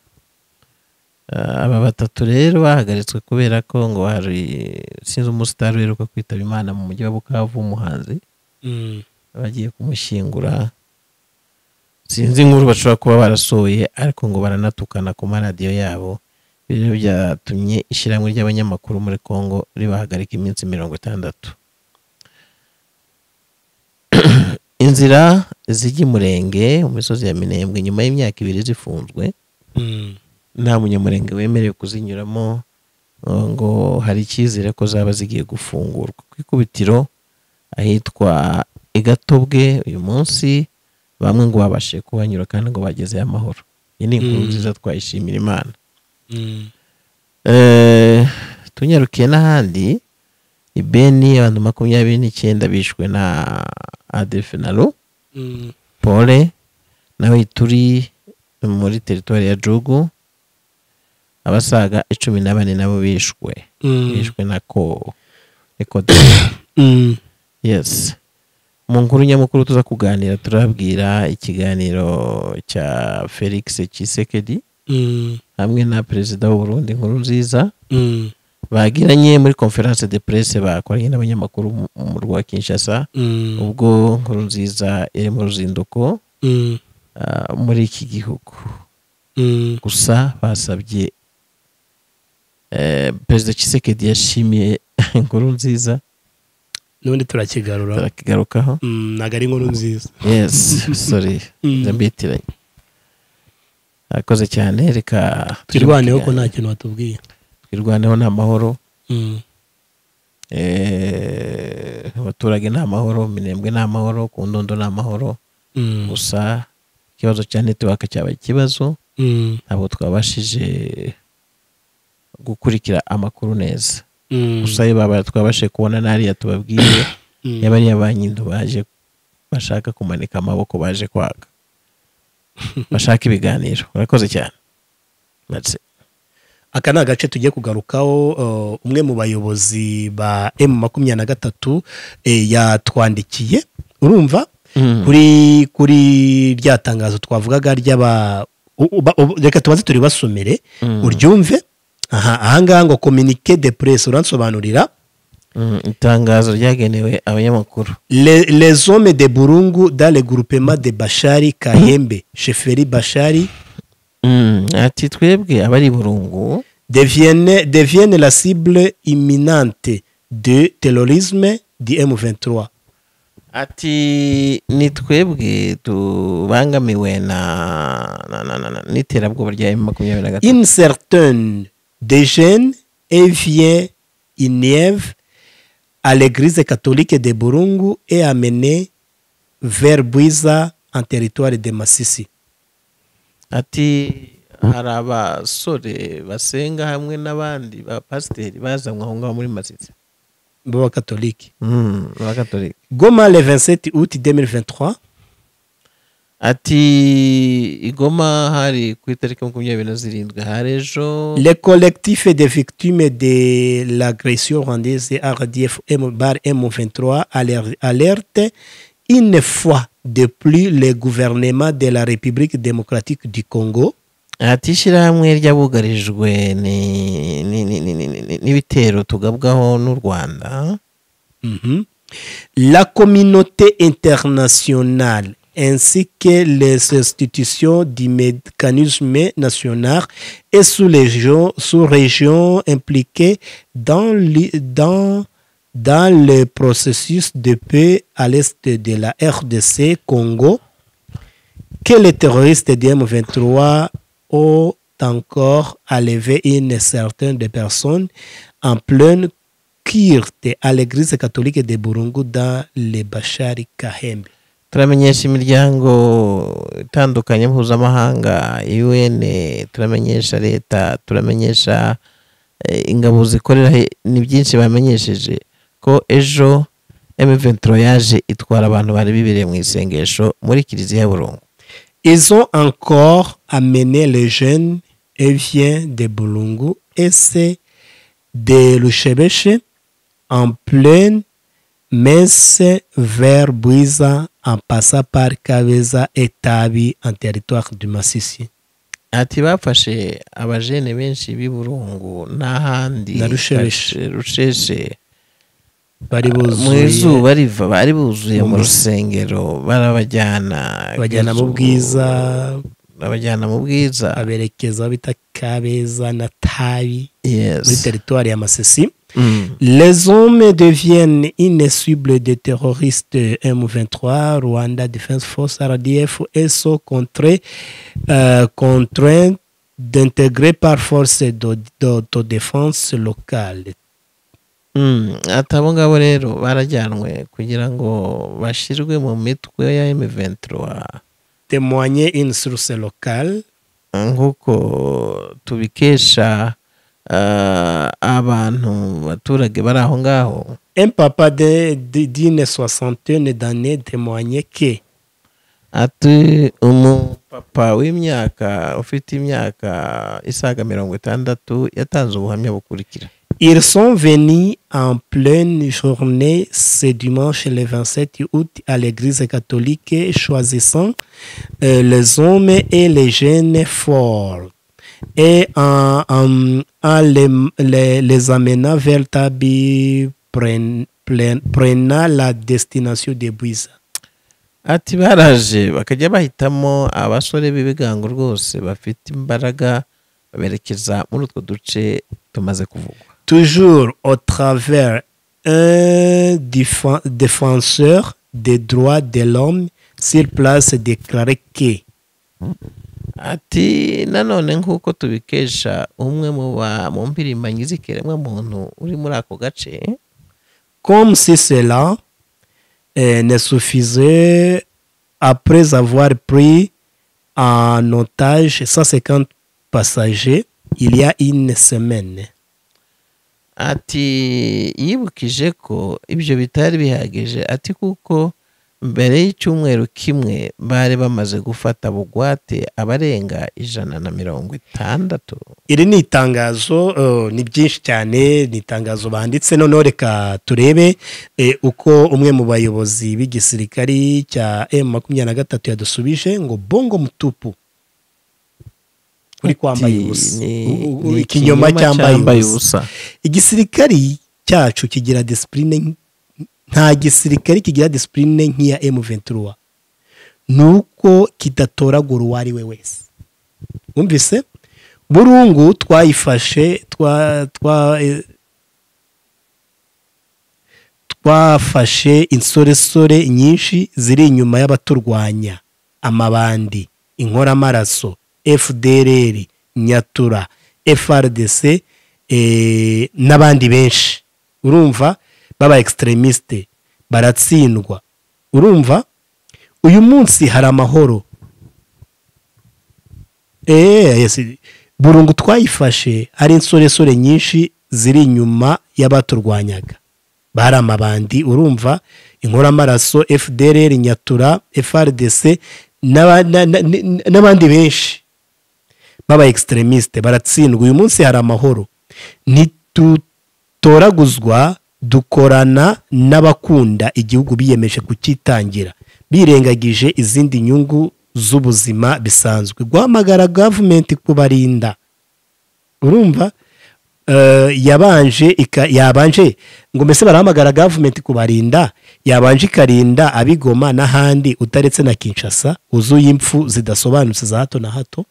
Speaker 2: Eh, aba batatu rero bahagaritswe kubera ko ngo hari sinzi umusitari uheruka kwitaba imana mu mujyi wa bukavu umuhanzi
Speaker 1: mm,
Speaker 2: bagiye kumushyingura sinzi inkuru bashobora kuba barasohoye ariko ngo baranatukana ku maradiyo yabo ibi rero byatumye ishyirahamwe ry'abanyamakuru muri congo ribahagarika iminsi mirongo itandatu inzira zijya imurenge mu misozi ya minembwe nyuma y'imyaka ibiri zifunzwe
Speaker 1: mm,
Speaker 2: nta munyamurenge wemerewe kuzinyuramo uh, ngo hari icyizere ko zaba zigiye gufungurwa ku ikubitiro ahitwa igatobwe uyu munsi bamwe ngo babashije kuhanyura kandi ngo bagezeyo amahoro iyi ni inkuru
Speaker 1: Mm.
Speaker 2: nziza twayishimira imana
Speaker 1: mm,
Speaker 2: Eh, tunyarukiye n'ahandi i beni abantu makumyabiri n'icyenda bishwe na adefinaro
Speaker 1: mm,
Speaker 2: pole nawe turi muri teritwari ya jugu abasaga icumi na bane nabo bishwe
Speaker 1: mm,
Speaker 2: bishwe na ko niko
Speaker 1: mm,
Speaker 2: yes mu nkuru nyamukuru tuza kuganira turabwira ikiganiro cya felix kisekedi
Speaker 1: mm,
Speaker 2: hamwe na perezida w'uburundi nkuru nziza
Speaker 1: mm,
Speaker 2: bagiranye muri conference de presse bakoranye n'abanyamakuru mu- mu rwa kinshasa
Speaker 1: mm,
Speaker 2: ubwo nkuru nziza iri mu ruzinduko
Speaker 1: mm,
Speaker 2: ah, muri iki gihugu
Speaker 1: mm,
Speaker 2: gusa basabye eh, perezida kisekedi yashimiye inkuru nziza
Speaker 1: n'ubundi turakigarura
Speaker 2: turakigarukaho
Speaker 1: Mm, ntabwo ari inkuru nziza
Speaker 2: yes sorry
Speaker 1: Mm.
Speaker 2: ndambitiranye arakoze cyane reka
Speaker 1: twirwaneho ko nta kintu watubwiye
Speaker 2: twirwaneho ni amahoro
Speaker 1: Mm,
Speaker 2: Eh, abaturage ni amahoro minembwe ni amahoro ku ndondo ni amahoro
Speaker 1: mm,
Speaker 2: gusa ikibazo cya netiwaka cyabaye ikibazo
Speaker 1: mm,
Speaker 2: ntabwo twabashije gukurikira amakuru neza
Speaker 1: Mm.
Speaker 2: gusa yo baba twabashe kubona n'ariya tubabwiye
Speaker 1: Mm.
Speaker 2: yaba ari iya nyine baje bashaka kumanika amaboko baje kwaka bashaka ibiganiro murakoze cyane That's it.
Speaker 1: aka ni agace tugiye kugarukaho uh, umwe mu bayobozi ba emu makumyabiri na gatatu eh, yatwandikiye urumva
Speaker 2: Mm.
Speaker 1: kuri kuri rya tangazo twavugaga ry'aba u- u- ba- u- reka tubanze turibasomere
Speaker 2: Mm.
Speaker 1: uryumve aha ahangaha ngo kominike de presse uransobanurira
Speaker 2: Mm, itangazo ryagenewe abanyamakuru
Speaker 1: Le- les hommes de burungu dans le groupement de bashari kahembe sheferi bashari
Speaker 2: Mm, ati twebwe abari burungu
Speaker 1: deviennent, deviennent la cible imminente de terrorisme du M23.
Speaker 2: ati ni twebwe tubangamiwe na na- na- na- na- n'iterabwoba rya emu makumyabiri na gatatu
Speaker 1: Une certaine des jeunes et vient Nièvre à l'église catholique de Burungu et amenée vers Buiza en territoire de Masisi.
Speaker 2: ati hari abasore basenga hamwe n'abandi bapasiteri bazanwa aho ngaho muri masitsi
Speaker 1: Bo catholique.
Speaker 2: Mm, abakatolika
Speaker 1: Goma le 27 août 2023,
Speaker 2: ati igoma hari ku itariki makumyabiri na zirindwi hari ejo
Speaker 1: le collectif des victimes de l'agression rwandaise RDF M bar M23 aler- alerte une fois de plus le gouvernement de la République démocratique du Congo
Speaker 2: ati ishyirahamwe ry'abugarijwe ni- ni- ni- ni- ni- ni- ni- n'ibitero tugabwaho n'u rwanda
Speaker 1: Mhm. La communauté internationale ainsi que les institutions du mécanisme national et sous-régions sous -régions impliquées dans, l'i- dans, dans le processus de paix à l'est de la RDC Congo que les terroristes du M23 ont encore enlevé une certaine de personnes en pleine culte à l'église catholique de Burungu dans le Bachari Kahembe.
Speaker 2: turamenyesha imiryango itandukanye mpuzamahanga un turamenyesha leta turamenyesha eh, ingabo zikorera he- ni byinshi bamenyesheje ko ejo M23 yaje itwara abantu bari bibereye mu isengesho muri kiliziya ya burungu
Speaker 1: Ils ont encore amené les jeunes et viennent de Burungu et c'est de Luchebeche en pleine messe vers Buiza en passant par Kaveza et Tabi en territoire du Massissi.
Speaker 2: ati bafashe abajene benshi b'i burungu n'ahandi
Speaker 1: Na Rusheshe.
Speaker 2: rusheshe
Speaker 1: Bari
Speaker 2: mu
Speaker 1: buzuye-
Speaker 2: izuba riva bari buzuye mu
Speaker 1: Mu-
Speaker 2: rusengero barabajyana
Speaker 1: bajyana mu
Speaker 2: kwizu-
Speaker 1: bwiza
Speaker 2: babajyana mu bwiza
Speaker 1: aberekeza aho bita Kabeza na Tabi muri
Speaker 2: yes
Speaker 1: teritwari ya Masisi
Speaker 2: Mm.
Speaker 1: Les hommes deviennent une cible des terroristes M23, Rwanda Defense Force, RDF, et sont contraints, euh, contraints d'intégrer par force d'au- d'autodéfense locale.
Speaker 2: Mm. ati abo ngabo rero barajyanwe kugira ngo bashyirwe mu mitwe ya M23
Speaker 1: Témoigner une source locale.
Speaker 2: nk'uko tubikesha ah, abantu abaturage bari aho ngaho
Speaker 1: Un papa de- de- d'une soixantaine d'années témoignait que
Speaker 2: ati umupapa w'imyaka ufite imyaka isaga mirongo itandatu yatanze ubuhamya bukurikira
Speaker 1: Ils sont venus en pleine journée ce dimanche le 27 août à l'église catholique, choisissant euh, les hommes et les jeunes forts et en, en- en les, les- les amenant vers Tabi, pren- plen- prenant la destination de Buiza.
Speaker 2: ati baraje bakajya bahitamo abasore b'ibigango rwose bafite imbaraga baberekeza muri utwo duce tumaze kuvugwa
Speaker 1: toujours au travers un défen- défenseur des droits de l'homme sur place déclaré que
Speaker 2: ati nanone nk'uko tubikesha umwe mu ba mu mpirimbanyi z'ikiremwamuntu uri muri ako gace
Speaker 1: comme si cela euh, ne suffisait après avoir pris en otage 150 passagers il y a une semaine.
Speaker 2: ati yibukije ko ibyo bitari bihagije ati kuko mbere y'icyumweru kimwe bari bamaze gufata bugwate abarenga ijana na mirongo itandatu
Speaker 1: iri ni itangazo eh, ni byinshi cyane ni itangazo banditse noneho reka turebe eh, uko umwe mu bayobozi b'igisirikari cya M makumyabiri na gatatu yadusubije ngo bongo mutupu uri kwambaye
Speaker 2: Ati,
Speaker 1: ubusa
Speaker 2: ni-
Speaker 1: U- u-
Speaker 2: ni
Speaker 1: ikinyoma cyambaye ubusa
Speaker 2: ubusa
Speaker 1: igisirikari cyacu kigira disipurine nk- nta gisirikari kigira disipurine nk'iya M23 ni uko kidatoragura uwo ari we wese wumvise burungu twayifashe twa twa eh, twafashe insoresore nyinshi ziri inyuma y'abaturwanya amabandi inkoramaraso fdrr nyatura frdc eh, n'abandi benshi urumva baba extremiste baratsindwa urumva uyu munsi hari amahoro Eh, yes. burungu twayifashe hari insoresore nyinshi ziri inyuma y'abaturwanyaga bari amabandi urumva inkoramaraso fdrr nyatura frdc n'aba- na- na- ni- n'abandi benshi baba extremiste baratsindwa uyu munsi hari amahoro ntitutoraguzwa dukorana n'abakunda igihugu biyemeje kucyitangira birengagije izindi nyungu z'ubuzima bisanzwe guhamagara gavumenti kubarinda urumva Eh, yabanje ika- yabanje ngo mbese barahamagara gavumenti kubarinda yabanje ikarinda abigoma n'ahandi utaretse na kinshasa wuzuye impfu zidasobanutse za hato na hato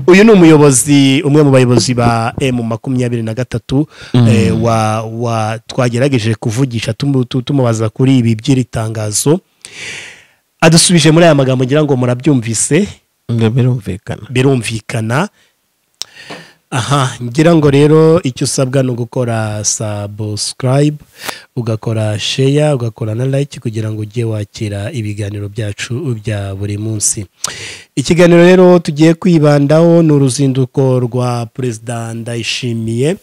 Speaker 1: uyu ni umuyobozi umwe mu bayobozi ba emu makumyabiri na gatatu eh, wa- wa- twagerageje kuvugisha tumu- tu- tumubaza kuri ibi by'iri tangazo adusubije muri aya magambo ngira ngo murabyumvise
Speaker 2: ngo birumvikana
Speaker 1: birumvikana aha ngira ngo rero icyo usabwa ni ugukora subscribe ugakora share ugakora na like kugira ngo ujye wakira ibiganiro byacu bya buri munsi ikiganiro rero tugiye kwibandaho ni uruzinduko rwa perezida ndayishimiye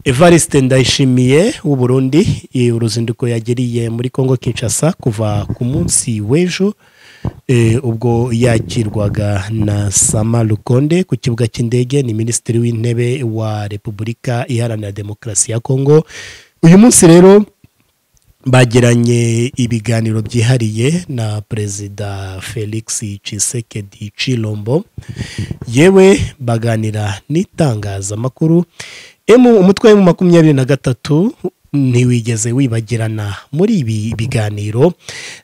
Speaker 1: evariste ndayishimiye w'uburundi uruzinduko yagiriye muri congo kinshasa kuva ku munsi w'ejo eh, ubwo yakirwaga na sama lukonde ku kibuga cy'indege ni minisitiri w'intebe wa repubulika iharanira demokarasi ya congo uyu munsi rero bagiranye ibiganiro byihariye na perezida felix cisekedi cilombo yewe baganira n'itangazamakuru emu umutwe wa emu makumyabiri na gatatu ntiwigeze wibagirana muri ibi biganiro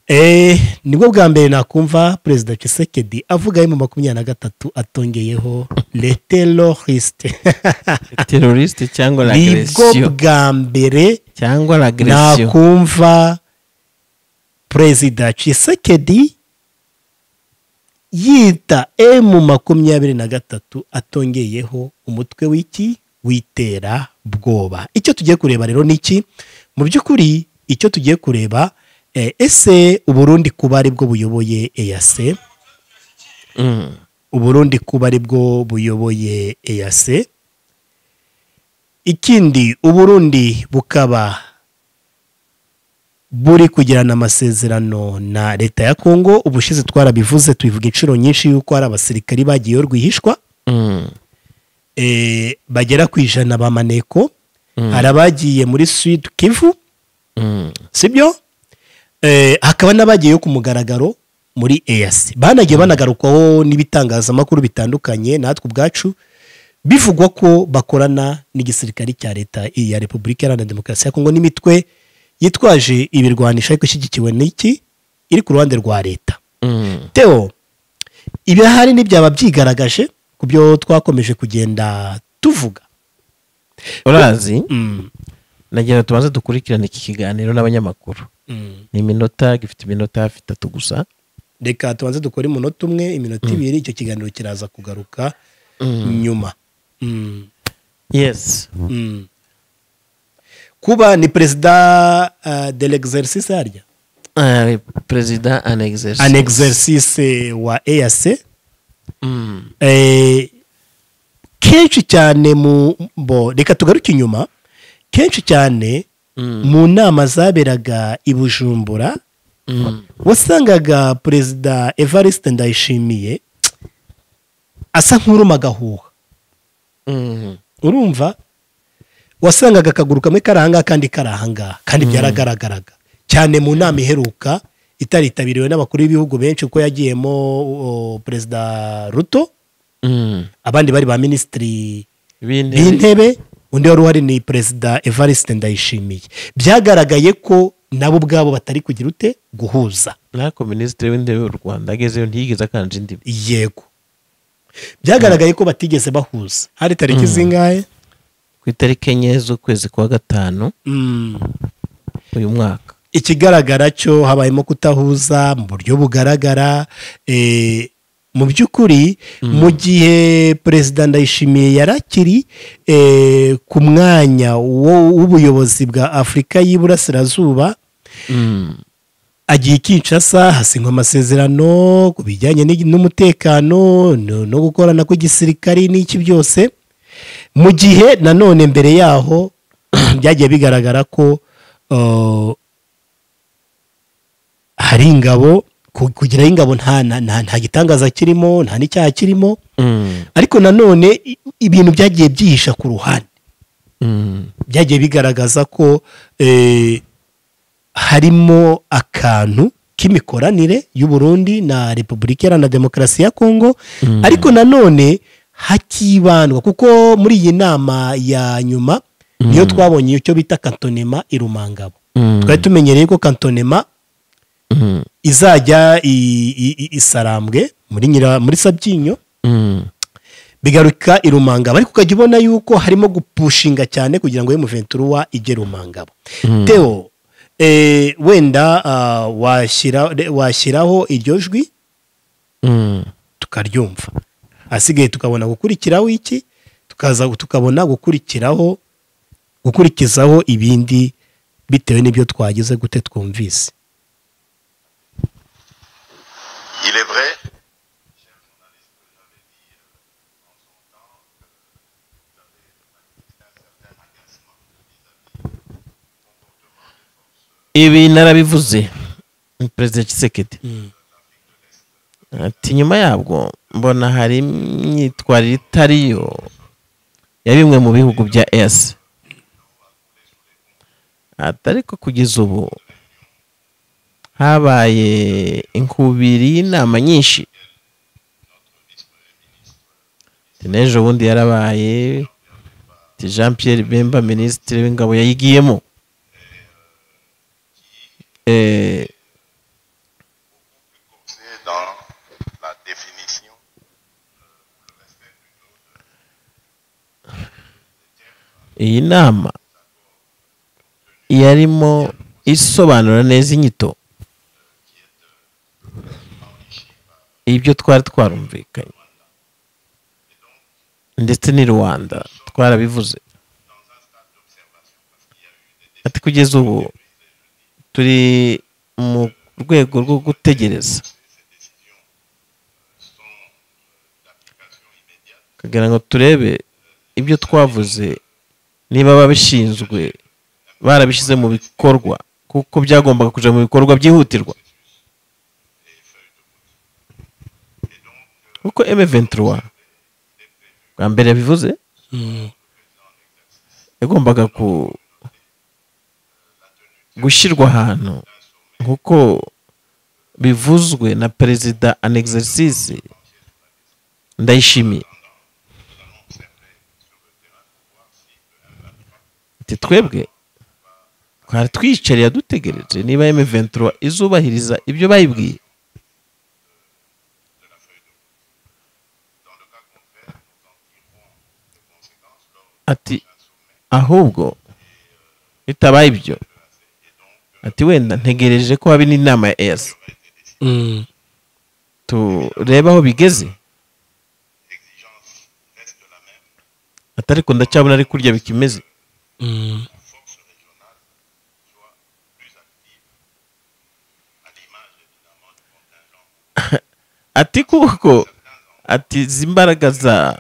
Speaker 1: eh, nibwo bwa mbere nakumva perezida cisekedi avuga emu makumyabiri na gatatu atongeyeho leteroriste
Speaker 2: teroriste cyangwa
Speaker 1: nibwo
Speaker 2: lagresiyo
Speaker 1: bwa mbere
Speaker 2: cyangwa lagresiyo
Speaker 1: nakumva perezida cisekedi yita emu makumyabiri na gatatu atongeyeho umutwe w'iki witera bwoba icyo tugiye kureba rero ni iki mu by'ukuri icyo tugiye kureba eh, ese uburundi kuba aribwo buyoboye eyase
Speaker 2: Mm.
Speaker 1: uburundi kuba aribwo buyoboye eyase ikindi uburundi bukaba buri kugirana amasezerano na leta ya kongo ubushize twarabivuze tubivuga inshuro nyinshi yuko hari abasirikari bagiyeyo rwihishwa
Speaker 2: Mm.
Speaker 1: eh, bagera ku ijana ba maneko
Speaker 2: Mm.
Speaker 1: hari abagiye muri sud kivu
Speaker 2: Mm.
Speaker 1: sibyo Eh, hakaba n'abagiyeyo ku mugaragaro muri eyasi banagiye banagarukwaho n'ibitangazamakuru bitandukanye natwe ubwacu bivugwa ko bakorana n'igisirikare cya leta ya repubulika iharanira demokarasi ya kongo n'imitwe yitwaje ibirwanisha ariko ishyigikiwe n'iki iri ku ruhande rwa leta
Speaker 2: Mm.
Speaker 1: teo ibihari ntibyaba byigaragaje ku byo twakomeje kugenda tuvuga
Speaker 2: urazi
Speaker 1: Mm,
Speaker 2: nagira ngo tubanze dukurikirane iki kiganiro n'abanyamakuru
Speaker 1: mm.
Speaker 2: ni iminota gifite iminota hafi itatu gusa
Speaker 1: reka tubanze dukore umunota umwe iminota ibiri icyo kiganiro kiraza kugaruka nyuma Mm,
Speaker 2: yes
Speaker 1: mm. kuba ni perezida uh, de l'exercice harya
Speaker 2: Eh, perezida an exercise
Speaker 1: an exercice wa eac
Speaker 2: Mm.
Speaker 1: eh, kenshi kenshi cyane mu bo reka tugaruke inyuma kenshi cyane mu nama zaberaga i bujumbura wasangaga perezida evariste ndayishimiye asa nk'uruma agahuha urumva wasangaga akaguru kamwe kari ahangaha akandi kari ahangaha kandi byaragaragaraga cyane mu nama iheruka itaritabiriwe n'abakuru b'ibihugu benshi kuko yagiyemo o, perezida ruto abandi bari ba minisitiri b'intebe undi wari uhari ni perezida evariste ndayishimiye byagaragaye ko nabo ubwabo batari kugira ute guhuza
Speaker 2: nako minisitiri w'intebe w'u rwanda agezeyo ntiyigeze akanje indimi
Speaker 1: yego byagaragaye ko batigeze bahuza hari tariki zingahe
Speaker 2: ku itariki enye z'ukwezi kwa gatanu uyu mwaka
Speaker 1: ikigaragara cyo habayemo kutahuza mu buryo bugaragara eh, mu by'ukuri mu gihe perezida ndayishimiye yarakiri eh, ku mwanya wo- w'ubuyobozi bwa afurika y'iburasirazuba agiye kinshasa hasinywa amasezerano ku bijyanye n'igi- n'umutekano no no gukorana kw'igisirikari n'iki byose mu gihe nanone mbere yaho byagiye bigaragara ko uh, hari ingabo ku- kugeraho ingabo nta nta- nta- nta gitangaza kirimo nta n'icyaha kirimo ariko nanone i- ibintu byagiye byihisha ku ruhande byagiye bigaragaza ko eh, harimo akantu k'imikoranire y'u Burundi na repubulika iharanira demokarasi ya kongo ariko nanone hakibandwa kuko muri iyi nama ya nyuma niyo twabonye icyo bita kantonema i rumangabo twari tumenyereye ko kantonema izajya i- i- i- isarambwe muri nyira muri sabyinyo bigaruka i rumangabo ariko ukajya ubona yuko harimo gupushinga cyane kugira ngo emuventuruwa ijye rumangabo teo eh, wenda ah, washyira re- washyiraho iryo jwi tukaryumva asigaye tukabona gukurikiraho iki tukaza tukabona gukurikiraho gukurikizaho ibindi bitewe n'ibyo twagize gute twumvise
Speaker 3: Il est vrai
Speaker 2: ibi narabivuze perezida kisekedi ati nyuma yabwo mbona hari imyitwarire itariyo ya bimwe mu bihugu bya esi ati ariko kugeza ubu habaye inkubiri y'inama nyinshi Ati n'ejo bundi yarabaye ati jean pierre bemba minisitiri w'ingabo yayigiyemo Eh,
Speaker 3: c'est dans la définition
Speaker 2: iyi nama yarimo isobanura neza inyito ibyo twari twarumvikanye ndetse n'i rwanda twarabivuze ati kugeza ubu turi mu rwego rwo gutegereza kugira ngo turebe ibyo twavuze niba ababishinzwe barabishyize mu bikorwa kuko byagombaga kujya mu bikorwa byihutirwa kuko M23 bwa mbere bivuze yagombaga ku gushyirwa ahantu nk'uko bivuzwe na perezida an exercice ndayishimiye ati twebwe twari twiyicariye dutegereje niba M23 izubahiriza ibyo bayibwiye ati ahubwo bitabaye ibyo ati wenda ntegereje ko haba n'inama ya ES turebe aho bigeze ati ariko ndacyabona ari kurya bikimeze ati kuko ati izi mbaraga za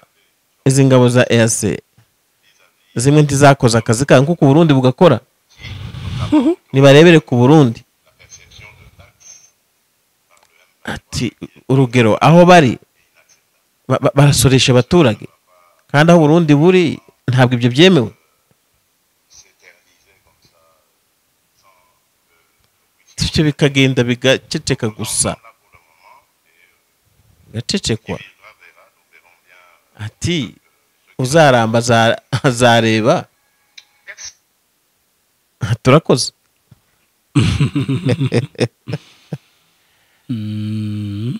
Speaker 2: izi ngabo za eyase zimwe ntizakoze akazi kayo nk'uko uburundi bugakora nibarebere ku burundi ati urugero aho bari ba- ba- barasoresha abaturage kandi aho uburundi buri ntabwo ibyo byemewe ibyo bikagenda bigaceceka gusa bigacecekwa ati uzaramba aza- azareba turakoze
Speaker 1: Mm,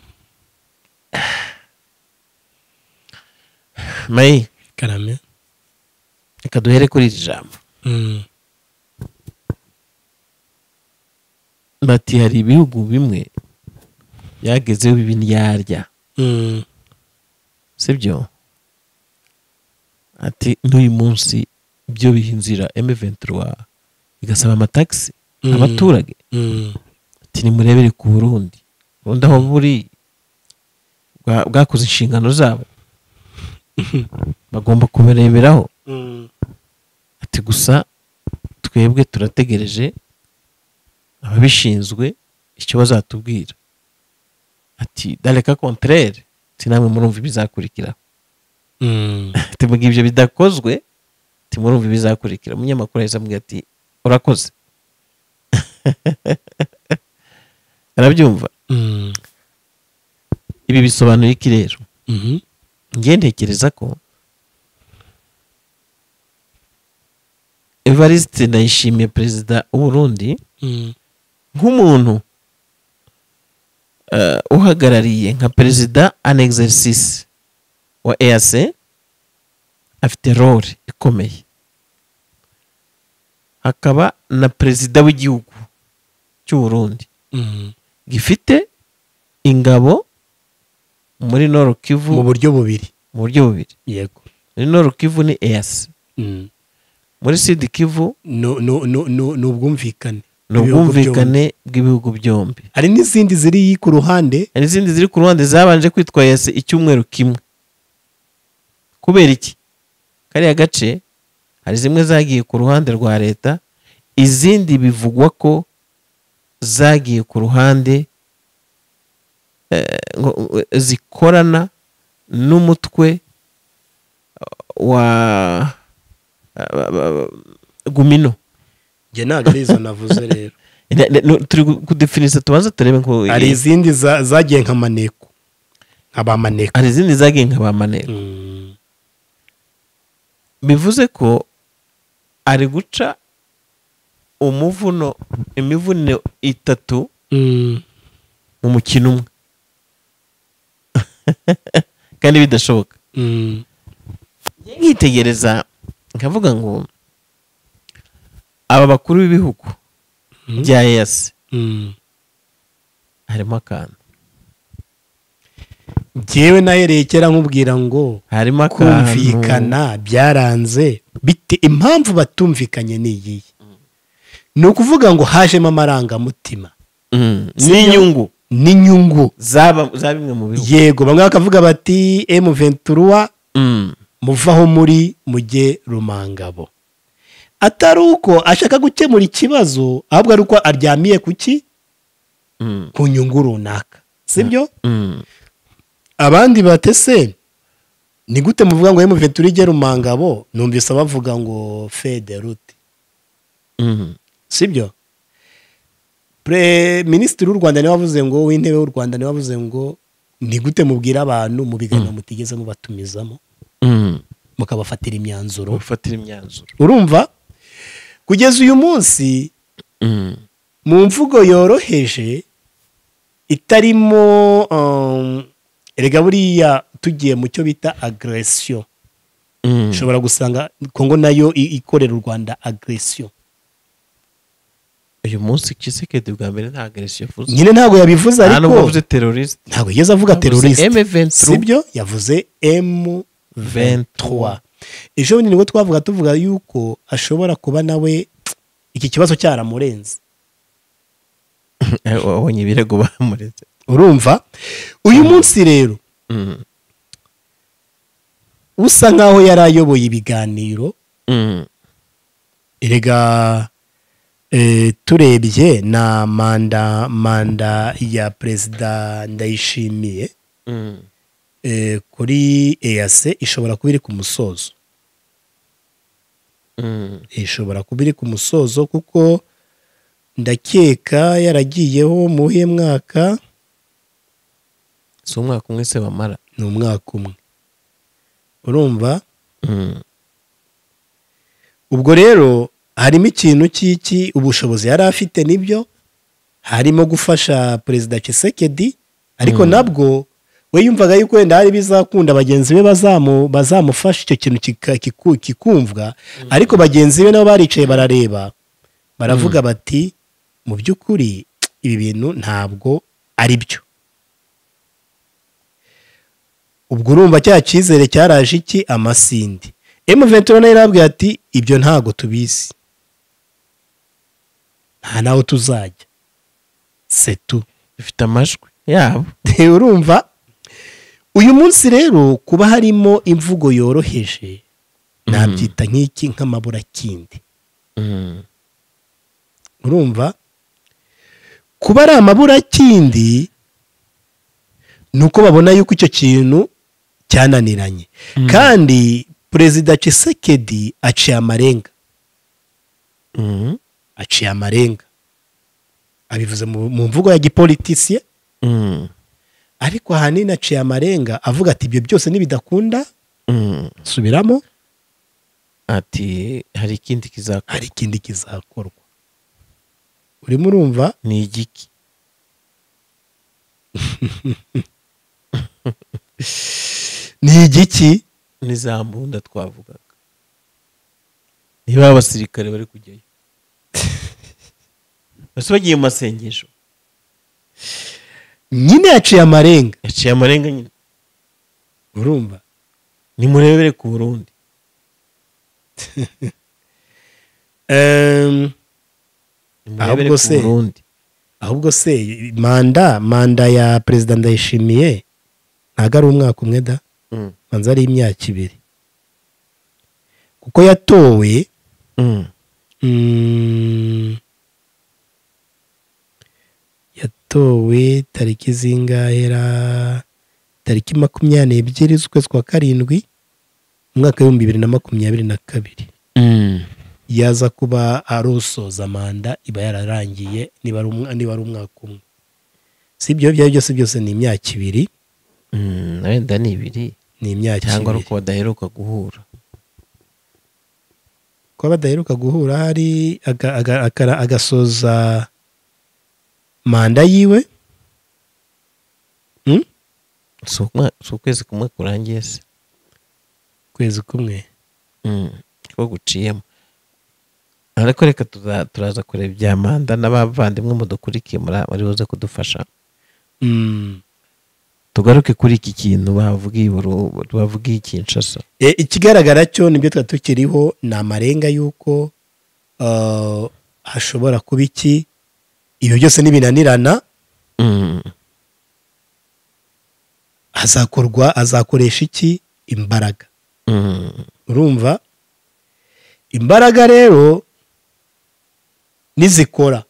Speaker 2: mayi
Speaker 1: karame
Speaker 2: reka duhere kuri iri jambo
Speaker 1: Mm,
Speaker 2: bati hari ibihugu bimwe byagezeho ibinyarya
Speaker 1: mm,
Speaker 2: sibyo ati n'uyu munsi byo biha inzira emeventura igasaba amatagisi
Speaker 1: Mm.
Speaker 2: abaturage
Speaker 1: mm,
Speaker 2: ati nimurebere ku burundi ubundi aho buri bwa- bwakoze inshingano zabo bagomba kubireberaho
Speaker 1: mm,
Speaker 2: ati gusa twebwe turategereje ababishinzwe icyo bazatubwira ati dareka kontrere ati namwe murumva ibizakurikira
Speaker 1: mm.
Speaker 2: ati mugihe ibyo bidakozwe ati murumva ibizakurikira umunyamakuru yahise amubwira ati urakoze arabyumva
Speaker 1: Mm,
Speaker 2: ibi bisobanuye iki rero
Speaker 1: mhm,
Speaker 2: njye ntekereza ko evariste ndayishimiye perezida w'uburundi
Speaker 1: mm,
Speaker 2: nk'umuntu eh, uhagarariye nka perezida an exercice wa EAC afite role ikomeye hakaba na perezida w'igihugu cy'u Burundi
Speaker 1: mm.
Speaker 2: gifite ingabo muri Nord Kivu
Speaker 1: mu buryo bubiri
Speaker 2: mu buryo bubiri
Speaker 1: yego
Speaker 2: muri Nord Kivu ni EAC
Speaker 1: Mm.
Speaker 2: muri Sud Kivu
Speaker 1: Nu- nu- nu- nu- ni ubwumvikane
Speaker 2: ni
Speaker 1: Ibihugu byombi.
Speaker 2: ubwumvikane bw'ibihugu byombi
Speaker 1: hari n'izindi ziri ku ruhande
Speaker 2: hari n'izindi ziri ku ruhande zabanje kwitwa yase icyumweru kimwe kubera iki kariya gace hari zimwe zagiye ku ruhande rwa leta izindi bivugwa ko zagiye ku ruhande eh, ngo- zikorana n'umutwe wa gumino
Speaker 1: njye ntabwo ari izo navuze rero
Speaker 2: Ne- ne- nu- turi gu- kudefinisa tubanza turebe ko
Speaker 1: hari izindi za- zagiye nka maneko nka ba maneko
Speaker 2: hari izindi zagiye nka ba maneko
Speaker 1: Mm,
Speaker 2: bivuze ko ari guca umuvuno imivuno itatu
Speaker 1: mm,
Speaker 2: mu mukino umwe kandi bidashoboka
Speaker 1: mm,
Speaker 2: nkitegereza nkavuga ngo aba bakuru b'ibihugu
Speaker 1: Mhm.
Speaker 2: bya eyasi
Speaker 1: mm.
Speaker 2: harimo akantu
Speaker 1: njyewe nahereye kera nkubwira ngo
Speaker 2: harimo akantu
Speaker 1: kumvikana byaranze bite impamvu batumvikanye ni iyihe ni ukuvuga ngo hajemo amarangamutima
Speaker 2: Mm, n'inyungu
Speaker 1: n'inyungu
Speaker 2: zaba za bimwe mu bihugu
Speaker 1: yego bamwe bakavuga bati emu venturuwa
Speaker 2: Mm,
Speaker 1: muvaho muri mujye rumangabo atari uko ashaka gukemura ikibazo ahubwo ari uko aryamiye ku ki
Speaker 2: mm,
Speaker 1: ku nyungu runaka sibyo
Speaker 2: mm.
Speaker 1: abandi batese ni gute muvuga ngo emu ventura ijye rumangabo numvise abavuga ngo federute
Speaker 2: Mhm.
Speaker 1: sibyo pre minisitiri w'u rwanda niwe wavuze ngo w'intebe w'u rwanda niwe wavuze ngo ni gute mubwira abantu mu biganiro mutigeze mubatumizamo
Speaker 2: Mhm.
Speaker 1: mukabafatira imyanzuro
Speaker 2: gufatira imyanzuro
Speaker 1: urumva kugeza uyu munsi
Speaker 2: Mhm.
Speaker 1: mu mvugo yoroheje itarimo um, erega buriya tugiye mu cyo bita agresiyo
Speaker 2: Mhm.
Speaker 1: ushobora gusanga kongo nayo i- ikorera u rwanda agresiyo
Speaker 2: uyu munsi kisekedi bwa mbere nta agresiyo yavuze
Speaker 1: nyine ntabwo yabivuze
Speaker 2: nta
Speaker 1: ariko
Speaker 2: nubwo avuze teroriste
Speaker 1: ntabwo yigeze avuga teroriste
Speaker 2: M23
Speaker 1: sibyo yavuze m 23 ejo bundi nibwo twavuga tuvuga yuko ashobora kuba nawe iki kibazo cyaramurenze
Speaker 2: wabonye ibirego bamuretse
Speaker 1: urumva uyu munsi rero
Speaker 2: Mhm.
Speaker 1: usa nk'aho yari ayoboye ibiganiro
Speaker 2: Mm.
Speaker 1: erega eh, turebye na manda manda ya perezida ndayishimiye
Speaker 2: Mm.
Speaker 1: eh, kuri eyase ishobora kuba iri ku musozo
Speaker 2: Mm.
Speaker 1: ishobora kuba iri ku musozo kuko ndakeka yaragiyeho mu uhe mwaka
Speaker 2: si umwaka umwe se bamara
Speaker 1: ni umwaka umwe urumva
Speaker 2: Mm.
Speaker 1: ubwo rero harimo ikintu cy'iki ubushobozi yari afite nibyo harimo gufasha perezida Tshisekedi ariko nabwo we yumvaga yuko wenda hari ibizakunda bagenzi be bazamu- bazamufasha icyo kintu kika- kiku- kikumvwa ariko bagenzi be nabo baricaye barareba baravuga bati mu by'ukuri ibi bintu ntabwo ari byo ubwo urumva cya cyizere cyaraje iki amasindi emuventura nayo yarabwiye ati ibyo ntago tubizi nta naho tuzajya setu
Speaker 2: bifite amajwi yabo
Speaker 1: urumva uyu munsi rero kuba harimo imvugo yoroheje nabyita nk'iki nk'amaburakindi
Speaker 2: Mm.
Speaker 1: urumva kuba ari amaburakindi ni uko babona yuko icyo kintu cyananiranye kandi perezida Tshisekedi aciye amarenga
Speaker 2: Mm.
Speaker 1: aciye amarenga abivuze mu mu mvugo ya gipolitisiye
Speaker 2: Mm.
Speaker 1: ariko ahanini aciye amarenga avuga ati ibyo byose nibidakunda
Speaker 2: Mm.
Speaker 1: subiramo
Speaker 2: ati hari ikindi kizakora
Speaker 1: hari ikindi kizakorwa urimo urumva
Speaker 2: ni igiki
Speaker 1: ni igiki
Speaker 2: ni za mbunda twavugaga niba abasirikare bari kujyayo bose bagiye mu masengesho
Speaker 1: nyine yaciye amarenga
Speaker 2: yaciye amarenga nyine
Speaker 1: urumva
Speaker 2: nimurebere ku burundi
Speaker 1: Ehm,
Speaker 2: nimurebere
Speaker 1: Ahubwo
Speaker 2: ku
Speaker 1: se-
Speaker 2: burundi
Speaker 1: ahubwo se manda manda ya perezida ndayishimiye ntabwo ari umwaka umwe da
Speaker 2: Mm.
Speaker 1: manza ari imyaka ibiri kuko yatowe
Speaker 2: Mm.
Speaker 1: Mm. yatowe tariki zingahera tariki makumyabiri n'ebyiri z'ukwezi kwa karindwi umwaka w'ibihumbi bibiri na makumyabiri na kabiri
Speaker 2: Mm.
Speaker 1: yaza kuba arusoza manda iba yararangiye niba ari umwa- niba ari umwaka umwe si ibyo byari byose byose ni imyaka ibiri
Speaker 2: Mm, wenda ni ibiri
Speaker 1: ni imyaka
Speaker 2: cyangwa ari
Speaker 1: ibiri
Speaker 2: uko badaheruka guhura
Speaker 1: kuba badaheruka guhura hari aga- aga- akara- agasoza manda yiwe
Speaker 2: si umwa- si ukwezi kumwe kurangiye se
Speaker 1: ukwezi kumwe
Speaker 2: Mm, ko guciyemo ariko reka tuza- turaza kureba ibya manda n'abavandimwe mudukurikiye muri- muri buze kudufasha
Speaker 1: Mm.
Speaker 2: tugaruke kuri iki kintu bavugiye Buru- bavugiye Kinshasa
Speaker 1: E, ikigaragara cyo nibyo twari tukiriho ni amarenga y'uko uh, hashobora kuba iki ibyo byose nibinanirana azakorwa azakoresha iki imbaraga urumva imbaraga rero nizikora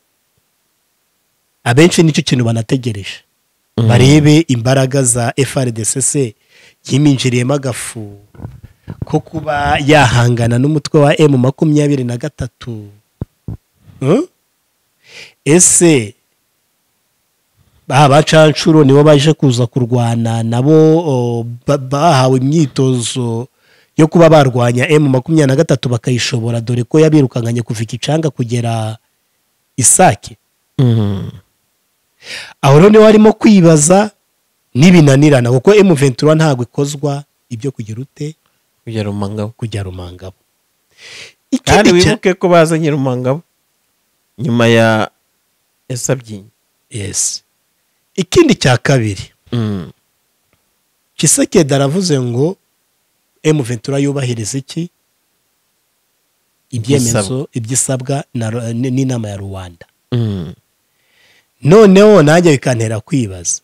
Speaker 1: abenshi nicyo kintu banategereje barebe imbaraga za FRDCC yiminjiriyemo agafu ko kuba yahangana n'umutwe wa M makumyabiri na gatatu Hmm? ese ba bacanshuro nibo baje kuza kurwana nabo o, ba- bahawe imyitozo yo kuba barwanya M makumyabiri na gatatu bakayishobora dore ko yabirukanganye kuva ikicanga kugera isake aho rero niwe warimo kwibaza n'ibinanirana kuko emu ventura ntabwo ikozwa ibyo kugira ute
Speaker 2: kujya rumangabo
Speaker 1: kujya rumangabo
Speaker 2: kandi
Speaker 1: ikindi cya
Speaker 2: wibuke ko bazanye rumangabo nyuma ya esabyinyi
Speaker 1: yes ikindi cya kabiri Tshisekedi aravuze ngo emu ventura yubahiriza iki ibyemezo ibyisabwa na Ru- n- n'inama ya rwanda noneho nanjye bikantera kwibaza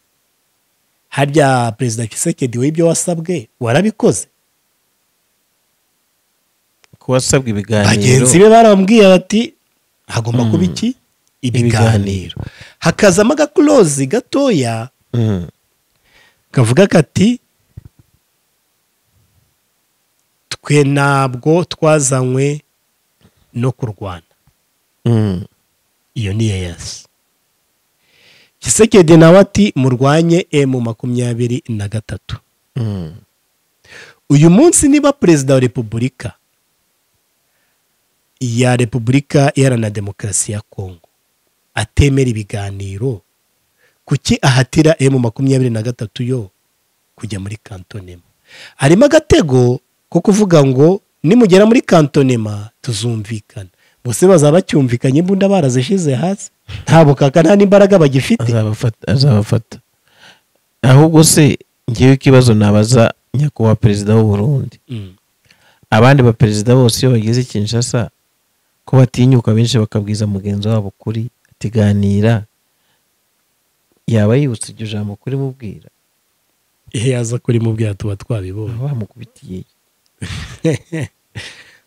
Speaker 1: harya perezida Tshisekedi we ibyo wasabwe warabikoze
Speaker 2: ku wasabwa ibiganiro
Speaker 1: bagenzi be barambwiye bati hagomba kuba iki
Speaker 2: Ibiganiro.
Speaker 1: ibiganiro hakazamo agakulozi gatoya
Speaker 2: Mm,
Speaker 1: kavuga kati twe ntabwo twazanywe no kurwana
Speaker 2: mm,
Speaker 1: iyo ni yesi kisekedi nawe ati murwanye emu makumyabiri na gatatu
Speaker 2: mm,
Speaker 1: uyu munsi niba perezida wa repubulika ya repubulika iharanira demokarasi ya kongo atemera ibiganiro kuki ahatira emu makumyabiri na gatatu yo kujya muri kantonema harimo agatego ko kuvuga ngo nimugera muri kantonema tuzumvikana bose bazaba bacyumvikanye imbunda barazishyize hasi nta bukaka nta n'imbaraga bagifite
Speaker 2: azabafata azabafata ahubwo se ngewe ikibazo nabaza nyakubahwa perezida w'u Burundi
Speaker 1: Mm.
Speaker 2: abandi baperezida bose iyo bageze kinshasa ko batinyuka benshi bakabwiza mugenzi wabo kuri atiganira yaba yibutse iryo jambo kuri mubwira
Speaker 1: iyo yaza kuri mu bwato tuba twabibonye
Speaker 2: baba bamukubitiye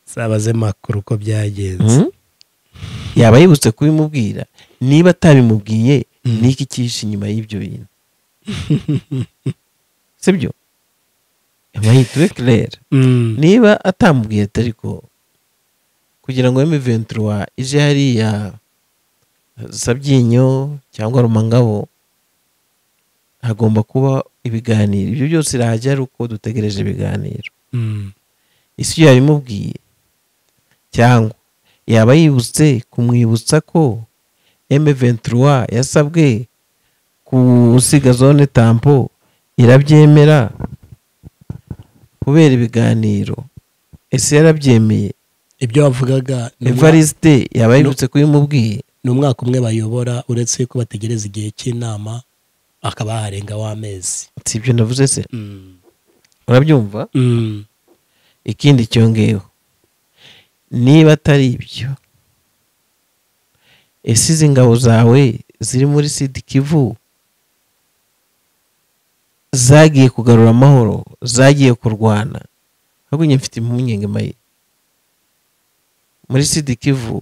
Speaker 1: sabaze makuru uko byagenze
Speaker 2: Hmm? yaba yibutse kubimubwira niba atabimubwiye
Speaker 1: Mm.
Speaker 2: ni iki cyihishe inyuma y'ibyo bintu sibyo amahitire kirere
Speaker 1: Mm.
Speaker 2: niba atamubwiye atariko kugira ngo M23 ije hariya Sabyinyo cyangwa Rumangabo hagomba kuba ibiganiro ibyo byose irahajya ari uko dutegereje ibiganiro
Speaker 1: Mm.
Speaker 2: isi iyo yabimubwiye cyangwa yaba yibutse kumwibutsa ko M23 yasabwe gusiga zone tampo irabyemera kubera ibiganiro ese yarabyemeye
Speaker 1: ibyo wavugaga ni umwa-
Speaker 2: evariste yaba yibutse kubimubwiye
Speaker 1: ni umwaka umwe bayobora uretse ko bategereza igihe cy'inama akaba yaharenga w'amezi
Speaker 2: si ibyo navuze se urabyumva ikindi cyongeyeho niba atari ibyo ese izi ngabo zawe ziri muri sidi kivu zagiye kugarura amahoro zagiye kurwana ahubwo njye mfite impungenge mayi muri sidi kivu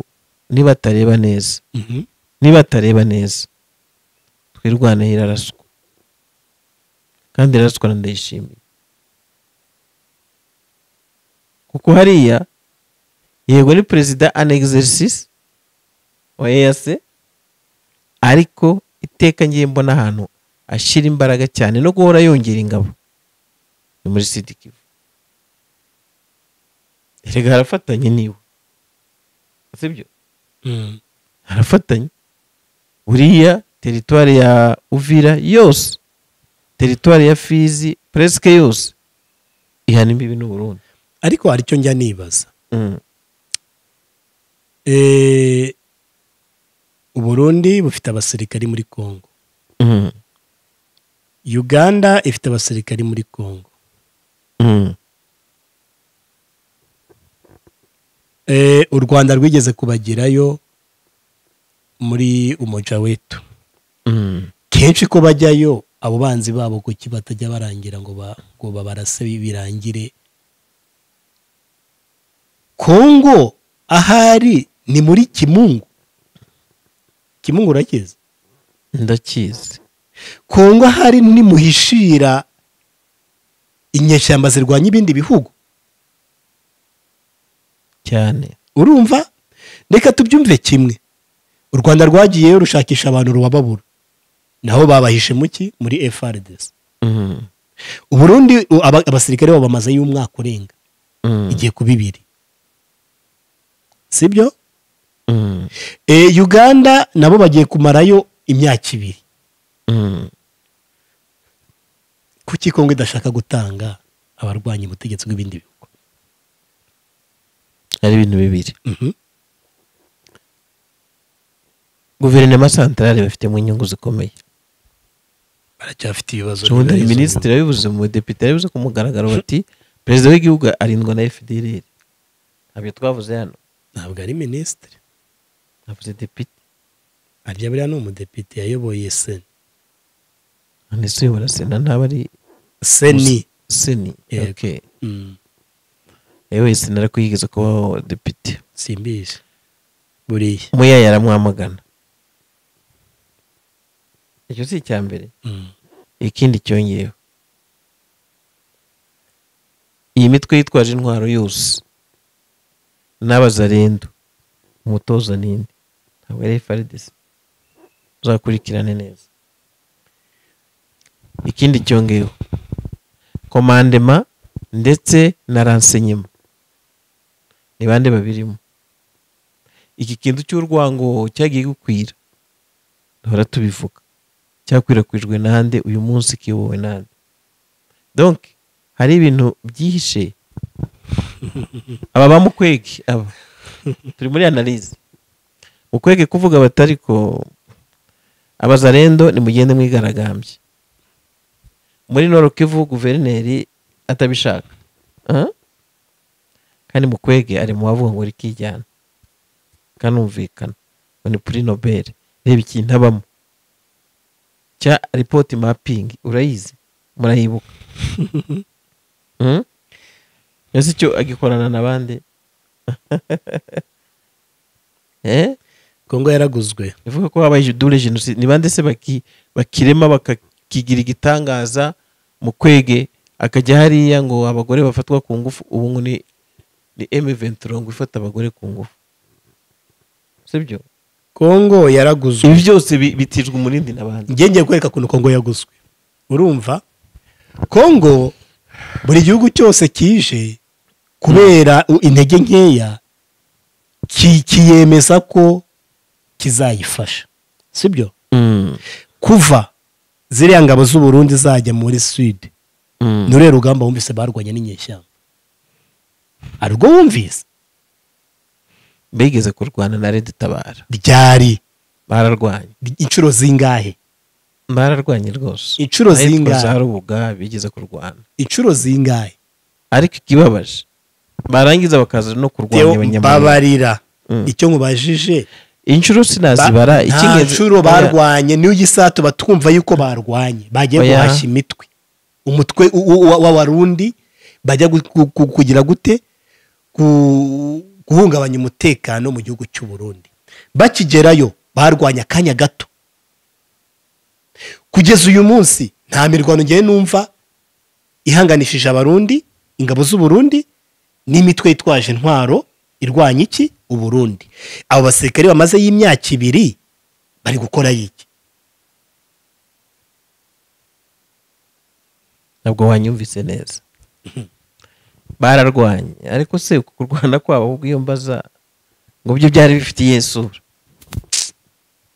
Speaker 2: niba atareba neza
Speaker 1: Mhm.
Speaker 2: niba atareba neza twirwaneho iraraswa kandi iraraswa na ndayishimiye kuko hariya yego ni perezida an exercice wa EAC ariko iteka ngiye mbona ahantu ashyira imbaraga cyane no guhora yongera ingabo ni muri sidi kivu erega harafatanye niwe sibyo
Speaker 1: Mm.
Speaker 2: harafatanye buriya teritwari ya uvira yose teritwari ya fizi puresike yose ihana imbibi n'uburundi
Speaker 1: ariko hari icyo njya nibaza
Speaker 2: Mm.
Speaker 1: Eh, uburundi bufite abasirikari muri congo
Speaker 2: Mm.
Speaker 1: uganda ifite abasirikari muri congo
Speaker 2: Mm.
Speaker 1: Eh, u rwanda rwigeze kubagerayo muri umuja wetu
Speaker 2: Mm.
Speaker 1: kenshi ko bajyayo abo banzi babo kuki batajya barangira ngo ba- ngo babarase birangire kongo ahari ni muri kimungu kimungu urakizi
Speaker 2: ndakizi
Speaker 1: kongo ahari ni muhishira inyeshyamba zirwanya ibindi bihugu
Speaker 2: cyane
Speaker 1: urumva reka tubyumve kimwe u rwanda rwagiyeyo rushakisha abantu rubababura naho babahishe muki muri FRDC
Speaker 2: Mm.
Speaker 1: uburundi u- aba- abasirikare babo bamazeyo umwaka urenga
Speaker 2: Mm.
Speaker 1: igiye kuba ibiri sibyo
Speaker 2: Mm.
Speaker 1: e, uganda nabo bagiye kumarayo imyaka ibiri
Speaker 2: Mm.
Speaker 1: kuki kongo idashaka gutanga abarwanya ubutegetsi bw'ibindi bihugu
Speaker 2: ari ibintu bibiri
Speaker 1: Mhm.
Speaker 2: guverinoma santarari bafitemo inyungu zikomeye
Speaker 1: baracyafite ibibazo
Speaker 2: ubundi
Speaker 1: n'ibibazo.
Speaker 2: minisitiri yabivuze mu badepite yabivuze ku mugaragaro bati perezida w'igihugu arindwa na fdrr ntabyo twavuze hano
Speaker 1: ntabwo ari minisitiri
Speaker 2: navuze depite
Speaker 1: arya buriya ni umudepite yayoboye seni
Speaker 2: none se uyobora sena ntaba ari
Speaker 1: seni
Speaker 2: seni
Speaker 1: Yego.
Speaker 2: ok
Speaker 1: Mm.
Speaker 2: yewe sinara kuyigeza kuba depite
Speaker 1: simbizi buriya
Speaker 2: muya yaramwamagana icyo si icya mbere
Speaker 1: Mm.
Speaker 2: ikindi cyongeyeho iyi mitwe yitwaje intwaro yose n'abazarendo umutoza n'indi ntabwo ari faridesi uzakurikirane neza ikindi cyongeyeho komandema ndetse na ransenyema ni bande babirimo iki kintu cy'urwango cyagiye gukwira duhora tubivuga cyakwirakwijwe nande uyu munsi kiyobowe nande donke hari ibintu byihishe aba ba mukwege aba turi muri analize mukwege kuvuga batari ko abazarendo nimugende mwigaragambye muri norokivu guverineri atabishaka Ah? kandi mukwege ari mu bavuga ngo rikijyana kanumvikana ngo ni puri nobel reba ikintu abamo cya ripoti mapingi urayizi murayibuka Mm? ese icyo agikorana n'abandi Eh?
Speaker 1: kongo yaraguzwe
Speaker 2: ivuga ko habaye dure jenoside ni bande se baki- bakirema bakakigira igitangaza mu kwege akajya hariya ngo abagore bafatwa ku ngufu ubu ngo ni ni M23 ngo ifata abagore ku ngufu sibyo
Speaker 1: kongo yaraguzwe
Speaker 2: ibi byose bi- bitijwe umurindi n'abandi
Speaker 1: njye ngiye kwereka ukuntu kongo yaguzwe urumva kongo buri gihugu cyose kije kubera u- intege nkeya ki- kiyemeza ko kizayifasha sibyo
Speaker 2: Mm,
Speaker 1: kuva ziriya ngabo z'uburundi zajya muri swede
Speaker 2: mm,
Speaker 1: ni ururiya rugamba wumvise barwanya n'inyeshyamba ari rwo wumvise
Speaker 2: bigeze kurwana na Red Tabara
Speaker 1: ryari
Speaker 2: bararwanye
Speaker 1: inshuro zingahe
Speaker 2: bararwanye rwose
Speaker 1: Inshuro
Speaker 2: Ahitwa
Speaker 1: zingahe?
Speaker 2: za rubuga bigeze kurwana
Speaker 1: inshuro zingahe
Speaker 2: ariko ikibabaje barangiza bakaza no kurwanya
Speaker 1: Deo
Speaker 2: abanyamerika
Speaker 1: mbabarira
Speaker 2: Mm.
Speaker 1: icyo mubajije
Speaker 2: inshuro sinazibara
Speaker 1: Ba- nta
Speaker 2: icy'ingenzi-
Speaker 1: nshuro
Speaker 2: oya,
Speaker 1: barwanye niyo ugisa tuba twumva yuko barwanye bagiye
Speaker 2: Oya.
Speaker 1: guhashya imitwe umutwe u- u- wa- w'abarundi bajya gu- gu- gu- kugira gute Ku- guhungabanya umutekano mu gihugu cy'u Burundi bakigerayo barwanya akanya gato kugeza uyu munsi nta mirwano ngewe numva ihanganishije abarundi ingabo z'uburundi n'imitwe yitwaje intwaro irwanya iki uburundi abo basirikare bamaze y'imyaka ibiri bari gukora iki
Speaker 2: ntabwo wanyumvise neza bararwanye ariko se uku kurwana kwabo ahubwo iyo mbaza ngo byo byari bifitiye isura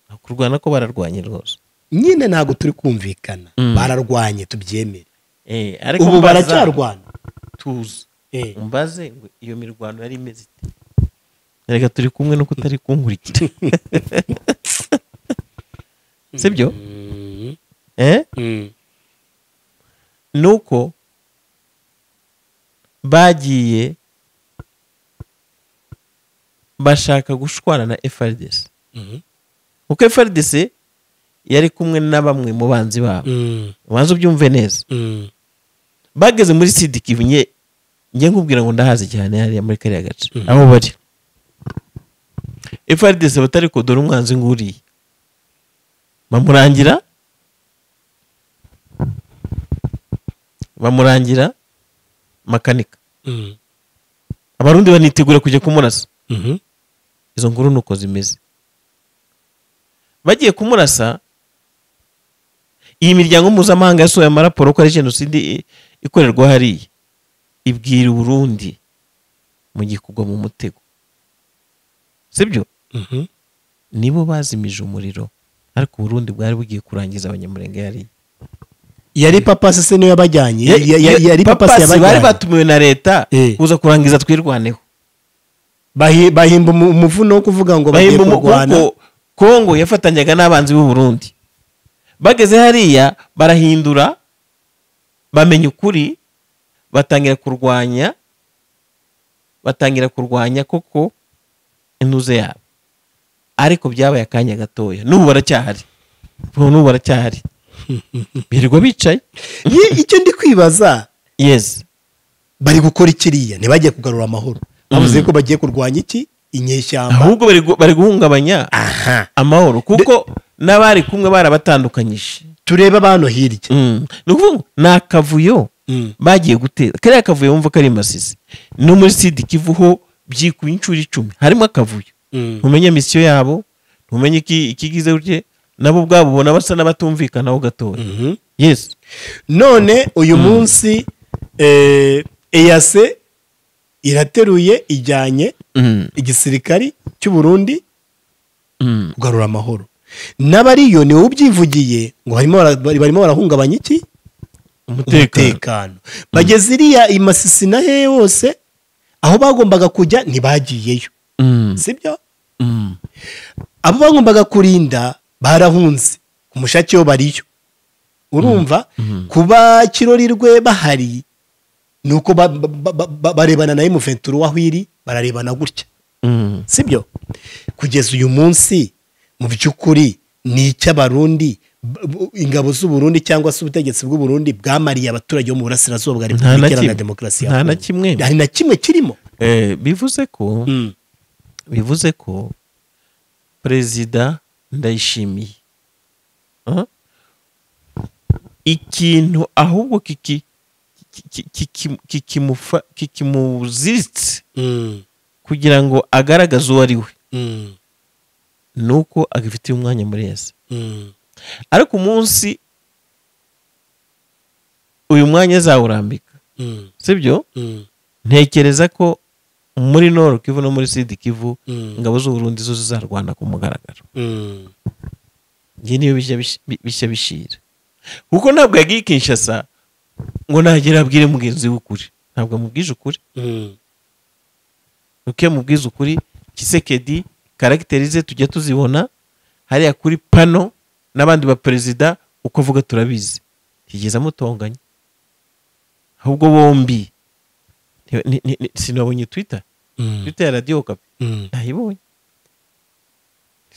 Speaker 2: Nta kurwana ko bararwanye rwose
Speaker 1: nyine ntabwo turi kumvikana
Speaker 2: Mm.
Speaker 1: bararwanye tubyemere
Speaker 2: Eh, ariko
Speaker 1: ubu
Speaker 2: mbaza-
Speaker 1: baracyarwana
Speaker 2: tuzi
Speaker 1: Eh.
Speaker 2: umbaze ngo iyo mirwano yari imeze ite reka turi kumwe nuko utari kunkurikira sibyo eh
Speaker 1: Mm.
Speaker 2: nuko bagiye bashaka gushwana na FRDC
Speaker 1: Mhm.
Speaker 2: kuko FRDC yari kumwe na bamwe mu banzi babo
Speaker 1: Mm.
Speaker 2: ubanza ubyumve neza
Speaker 1: Mm.
Speaker 2: bageze muri sidikivu nye njye nkubwira ngo ndahazi cyane hariya muri kariya gace aho bari FRDC batari ko dore umwanzi nguriye bamurangira bamurangira makanika
Speaker 1: Mm.
Speaker 2: abarundi banitegura kujya kumurasa
Speaker 1: Mhm.
Speaker 2: izo nkuru ni uko zimeze bagiye kumurasa iyi miryango mpuzamahanga yasohoye amaraporo ko ari jenoside i- ikorerwa hariya ibwira uburundi mu gihe kugwa mu mutego sibyo
Speaker 1: Mhm.
Speaker 2: nibo bazimije umuriro ariko uburundi bwari bugiye kurangiza abanyamurenge hariya
Speaker 1: yari papasi se niwe yabajyanye Ya- ya- ya- yari papasi
Speaker 2: Papasi bari
Speaker 1: yabajyanye
Speaker 2: batumiwe na leta
Speaker 1: Eh.
Speaker 2: kuza kurangiza twirwaneho
Speaker 1: Bahi- bahimba umu- umuvuno wo kuvuga ngo bagiye
Speaker 2: bahimba
Speaker 1: kurwana
Speaker 2: umugongo kongo yafatanyaga n'abanzi b'u Burundi bageze hariya barahindura bamenya ukuri batangira kurwanya batangira kurwanya koko intuze yabo ariko byabaye akanya gatoya n'ubu baracyahari n'ubu baracyahari birirwa bicaye
Speaker 1: Ye- icyo ndi kwibaza
Speaker 2: yezi
Speaker 1: bari gukora ikiriya ntibajye kugarura amahoro bavuze ko bagiye kurwanya iki inyeshyamba
Speaker 2: ahubwo bari gu- bari guhungabanya
Speaker 1: aha
Speaker 2: amahoro kuko n'abari kumwe barabatandukanyije
Speaker 1: turebe abano hirya
Speaker 2: Mm. ni ukuvuga ngo ni akavuyo
Speaker 1: Mm.
Speaker 2: bagiye gutera kariya kavuyo wumva ko ari masisi no muri sidi kivuho byikuye inshuro icumi harimo akavuyo
Speaker 1: Mm.
Speaker 2: ntumenye misiyo yabo ntumenye iki- ikigize gutya nabo ubwabo ubona basa n'abatumvikanaho gatoya
Speaker 1: Mhm.
Speaker 2: yesi
Speaker 1: none uyu munsi eh, eyase irateruye ijyanye
Speaker 2: Mm.
Speaker 1: igisirikari cy'u Burundi
Speaker 2: Mm.
Speaker 1: kugarura amahoro n'abariyo niwe ubyivugiye ngo harimo bara- bari- barimo barahungabanya iki
Speaker 2: umutekano
Speaker 1: umutekano bageze iriya i masisi na hehe hose aho bagombaga kujya ntibagiyeyo
Speaker 2: Mm.
Speaker 1: sibyo
Speaker 2: Mm.
Speaker 1: abo bagombaga kurinda barahunze ku mushake wo bariyo urumva kuba kirorirwe bahari ni uko ba- ba- ba- ba- barebana na emuventuro waho iri bararebana gutya
Speaker 2: Mm.
Speaker 1: sibyo kugeza uyu munsi mu by'ukuri ni icy'abarundi b- b- ingabo z'uburundi cyangwa se ubutegetsi bw'uburundi bwamariye abaturage bo mu burasirazuba bwa
Speaker 2: nta na
Speaker 1: repubulika
Speaker 2: kimwe
Speaker 1: iharanira demokarasi ya
Speaker 2: nta na
Speaker 1: Kongo.
Speaker 2: kimwe
Speaker 1: hari na kimwe kirimo
Speaker 2: Eh, bivuze ko
Speaker 1: Mm.
Speaker 2: bivuze ko perezida ndayishimiye Ah? ikintu ahubwo kiki- ki- ki- ki- kikimufa- kikimuziritse
Speaker 1: Mm.
Speaker 2: kugira ngo agaragaze uwo ari we
Speaker 1: Mm.
Speaker 2: ni uko agifitiye umwanya muri yose
Speaker 1: Mm.
Speaker 2: ariko umunsi uyu mwanya azawurambika
Speaker 1: Mm.
Speaker 2: sibyo
Speaker 1: Mm.
Speaker 2: ntekereza ko muri noro kivu no muri sidi kivu
Speaker 1: Mm.
Speaker 2: ingabo z'uburundi zo zizarwana ku mugaragaro
Speaker 1: Mm.
Speaker 2: iyi niyo bijya bish- bi- bishya bishira kuko ntabwo yagiye i kinshasa ngo nagera abwire mugenzi we ukuri ntabwo amubwije ukuri
Speaker 1: Mm.
Speaker 2: nuko iyo amubwize ukuri kisekedi karagiteri ze tujya tuzibona hariya kuri pano n'abandi baperezida uko avuga turabizi yigeze amutonganya ahubwo bombi nti- ni- ni- ni- sinabonye twita
Speaker 1: Mm.
Speaker 2: twita ya radiyo kapi
Speaker 1: Mm.
Speaker 2: ntayibonye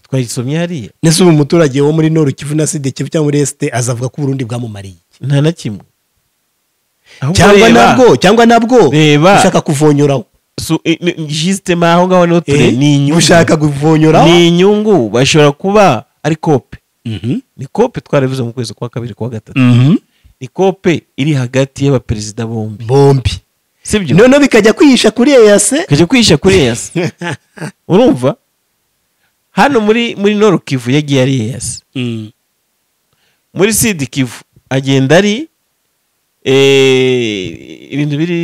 Speaker 2: twayisomye hariya
Speaker 1: Nese ubu umuturage wo muri Nord Kivu na Sud Kivu cyangwa muri Est azavuga ko Burundi bwamumariye iki?
Speaker 2: nta na kimwe Ahubwo
Speaker 1: cyangwa
Speaker 2: reba-
Speaker 1: nabwo cyangwa nabwo
Speaker 2: reba
Speaker 1: ushaka kuvonyoraho
Speaker 2: su- i- ni- jisitema aho ngaho niho turi
Speaker 1: Eh,
Speaker 2: ni inyungu
Speaker 1: ushaka kuvonyoraho
Speaker 2: ni inyungu bashobora kuba ari kope
Speaker 1: Mhm.
Speaker 2: ni kope twarabivuze mu kwezi kwa kabiri kwa gatatu
Speaker 1: Mhm.
Speaker 2: ni kope iri hagati y'abaperezida bombi
Speaker 1: bombi
Speaker 2: sibyo
Speaker 1: noneho bikajya kwihisha kuri eyase
Speaker 2: kajya kwihisha kuri eyasi urumva hano muri muri noru kivu yagiye ari eyasi muri sidi kivu agenda ari eh, ibintu biri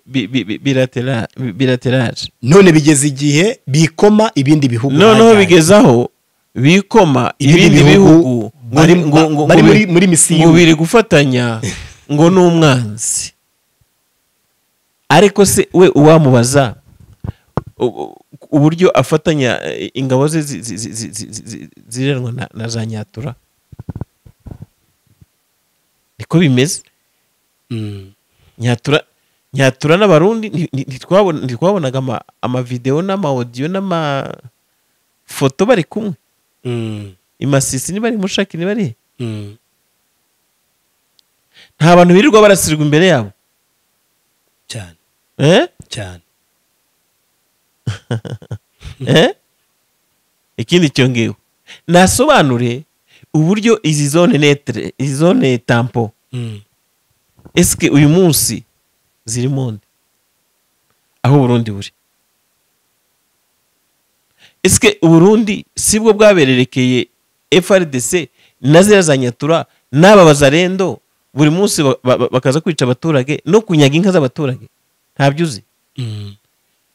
Speaker 2: bi- bi- bi- bilatera- bi- bilateraje
Speaker 1: none bigeze igihe bikoma ibindi bihugu
Speaker 2: noneho
Speaker 1: bajyanye.
Speaker 2: bigeze aho bikoma ibindi bihugu ngo
Speaker 1: bari,
Speaker 2: ni- ngo- ngo-
Speaker 1: bari
Speaker 2: ngo
Speaker 1: muri,
Speaker 2: bi-
Speaker 1: muri misiyo
Speaker 2: ngo biri gufatanya ngo ni umwanzi ariko se we uwamubaza u- u- uburyo afatanya eh, ingabo ze zi- zi- zi- zi- zi- zi- zi- zirenwa na- na za nyatura niko bimeze
Speaker 1: Mm.
Speaker 2: nyatura nyatura n'abarundi nti- nti- ntitwabona- ntitwabonaga ama- amavidewo n'amawodiyo n'amafoto bari kumwe
Speaker 1: Mm.
Speaker 2: imasisi niba ari mushaki niba ari
Speaker 1: Mm.
Speaker 2: nta bantu birirwa barasirwa imbere yabo
Speaker 1: cyane
Speaker 2: eh?
Speaker 1: cyane
Speaker 2: eh? ikindi cyongewe nasobanure uburyo izi zone netre izi zone tampo
Speaker 1: Mm.
Speaker 2: eske uyu munsi ziri monde aho uburundi buri eske uburundi sibwo bwabererekeye frdc na ziriya za nyatura n'aba bazarendo buri munsi ba- ba- ba- bakaza kwica abaturage no kunyaga inka z'abaturage ntabyo uzi
Speaker 1: Mm.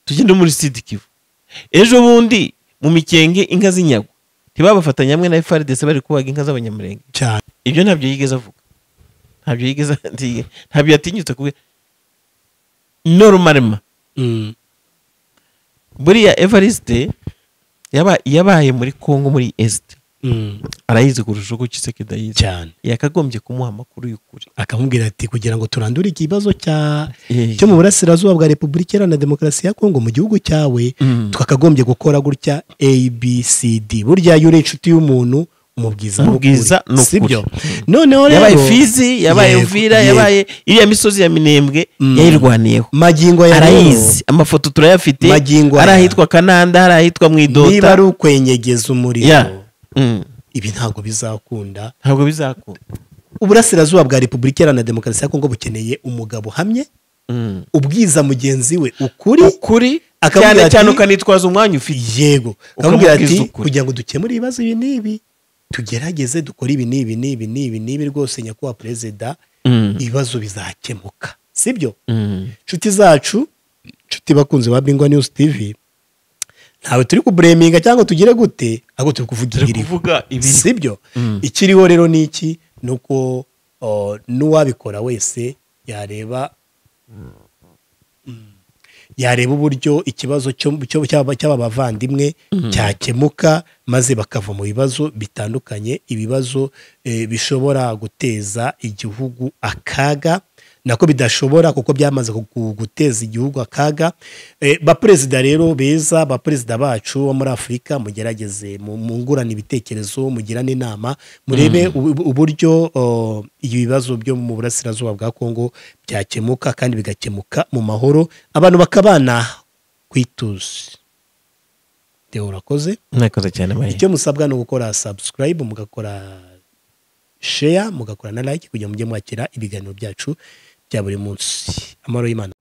Speaker 2: tugende muri sidi kivu ejo bundi mu mikenge inka z'inyagwa ntibabafatanya hamwe na frdc bari kubaga inka z'abanyamurenge
Speaker 1: cyane
Speaker 2: ibyo ntabyo yigeze avuga ntabyo yigeze ati- ntabyo yatinyutse kubwira norumarema
Speaker 1: Mm.
Speaker 2: buriya evariste yaba- yabaye muri congo muri esite
Speaker 1: Mm.
Speaker 2: arayizi kurusha uko kisekeda yize
Speaker 1: cyane
Speaker 2: yakagombye kumuha amakuru y'ukuri
Speaker 1: akamubwira ati kugira ngo turandure ikibazo cya
Speaker 2: Eh,
Speaker 1: cyo mu burasirazuba bwa repubulika iharanira demokarasi ya kongo mu gihugu cyawe
Speaker 2: Mm.
Speaker 1: twakagombye gukora gutya abcd burya iyo uri inshuti y'umuntu mu bwiza
Speaker 2: Mu
Speaker 1: n'ukuri.
Speaker 2: bwiza n'ukuri.
Speaker 1: si byo noneho rero
Speaker 2: yabaye fizi yabaye
Speaker 1: Yego,
Speaker 2: uvira
Speaker 1: yego.
Speaker 2: yabaye iriya misozi ya minembwe
Speaker 1: Mm.
Speaker 2: yayirwaniyeho
Speaker 1: magingo ya rero,
Speaker 2: arayizi amafoto turayafite
Speaker 1: Magingo aya.
Speaker 2: hari ahitwa kananda hari ahitwa mu
Speaker 1: niba ari
Speaker 2: idota
Speaker 1: ukwenyegeza umuriro
Speaker 2: Ya. Mm.
Speaker 1: ibi ntabwo bizakunda
Speaker 2: ntabwo bizakunda
Speaker 1: uburasirazuba bwa repubulika iharanira demokarasi ya kongo bukeneye umugabo uhamye
Speaker 2: Mm.
Speaker 1: ubwiza mugenzi we ukuri
Speaker 2: ukuri
Speaker 1: Akamubwira
Speaker 2: cyane
Speaker 1: ati-
Speaker 2: cyane ukanitwaza umwanya ufite
Speaker 1: yego
Speaker 2: Ukamubwira
Speaker 1: akamubwira ati
Speaker 2: ati, "Ukuri."
Speaker 1: kugira ngo dukemure ibibazo ibi n'ibi tugerageze dukore ibi n'ibi n'ibi n'ibi n'ibi rwose nyakubahwa perezida
Speaker 2: Mm.
Speaker 1: ibibazo bizakemuka sibyo
Speaker 2: Mm.
Speaker 1: inshuti zacu inshuti bakunzi ba bingwa news tv ntawe turi kubureminga cyangwa tugire gute ahubwo turi kuvugira
Speaker 2: turi
Speaker 1: ibiriho
Speaker 2: kuvuga ibiri
Speaker 1: sibyo
Speaker 2: Mm.
Speaker 1: ikiriho rero ni iki ni uko o, n'uwabikora wese yareba Mm. yareba uburyo ikibazo cyo- cyo- cy'aba cy'aba bavandimwe cyakemuka maze bakava mu bibazo bitandukanye ibibazo eh, bishobora guteza igihugu akaga nako bidashobora kuko byamaze kugu- guteza igihugu akaga Eh, baperezida rero beza baperezida bacu bo muri afurika mugerageze mu- mungurane ibitekerezo mugirane inama murebe ubu- uburyo o, ibi bibazo byo mu burasirazuba bwa kongo byakemuka kandi bigakemuka mu mahoro abantu bakabana ku ituze Theo urakoze
Speaker 2: nakoze cyane mariya
Speaker 1: icyo musabwa ni ugukora subscribe mugakora share mugakora na like kugira ngo mujye mwakira ibiganiro byacu bya buri munsi amahoro y'imana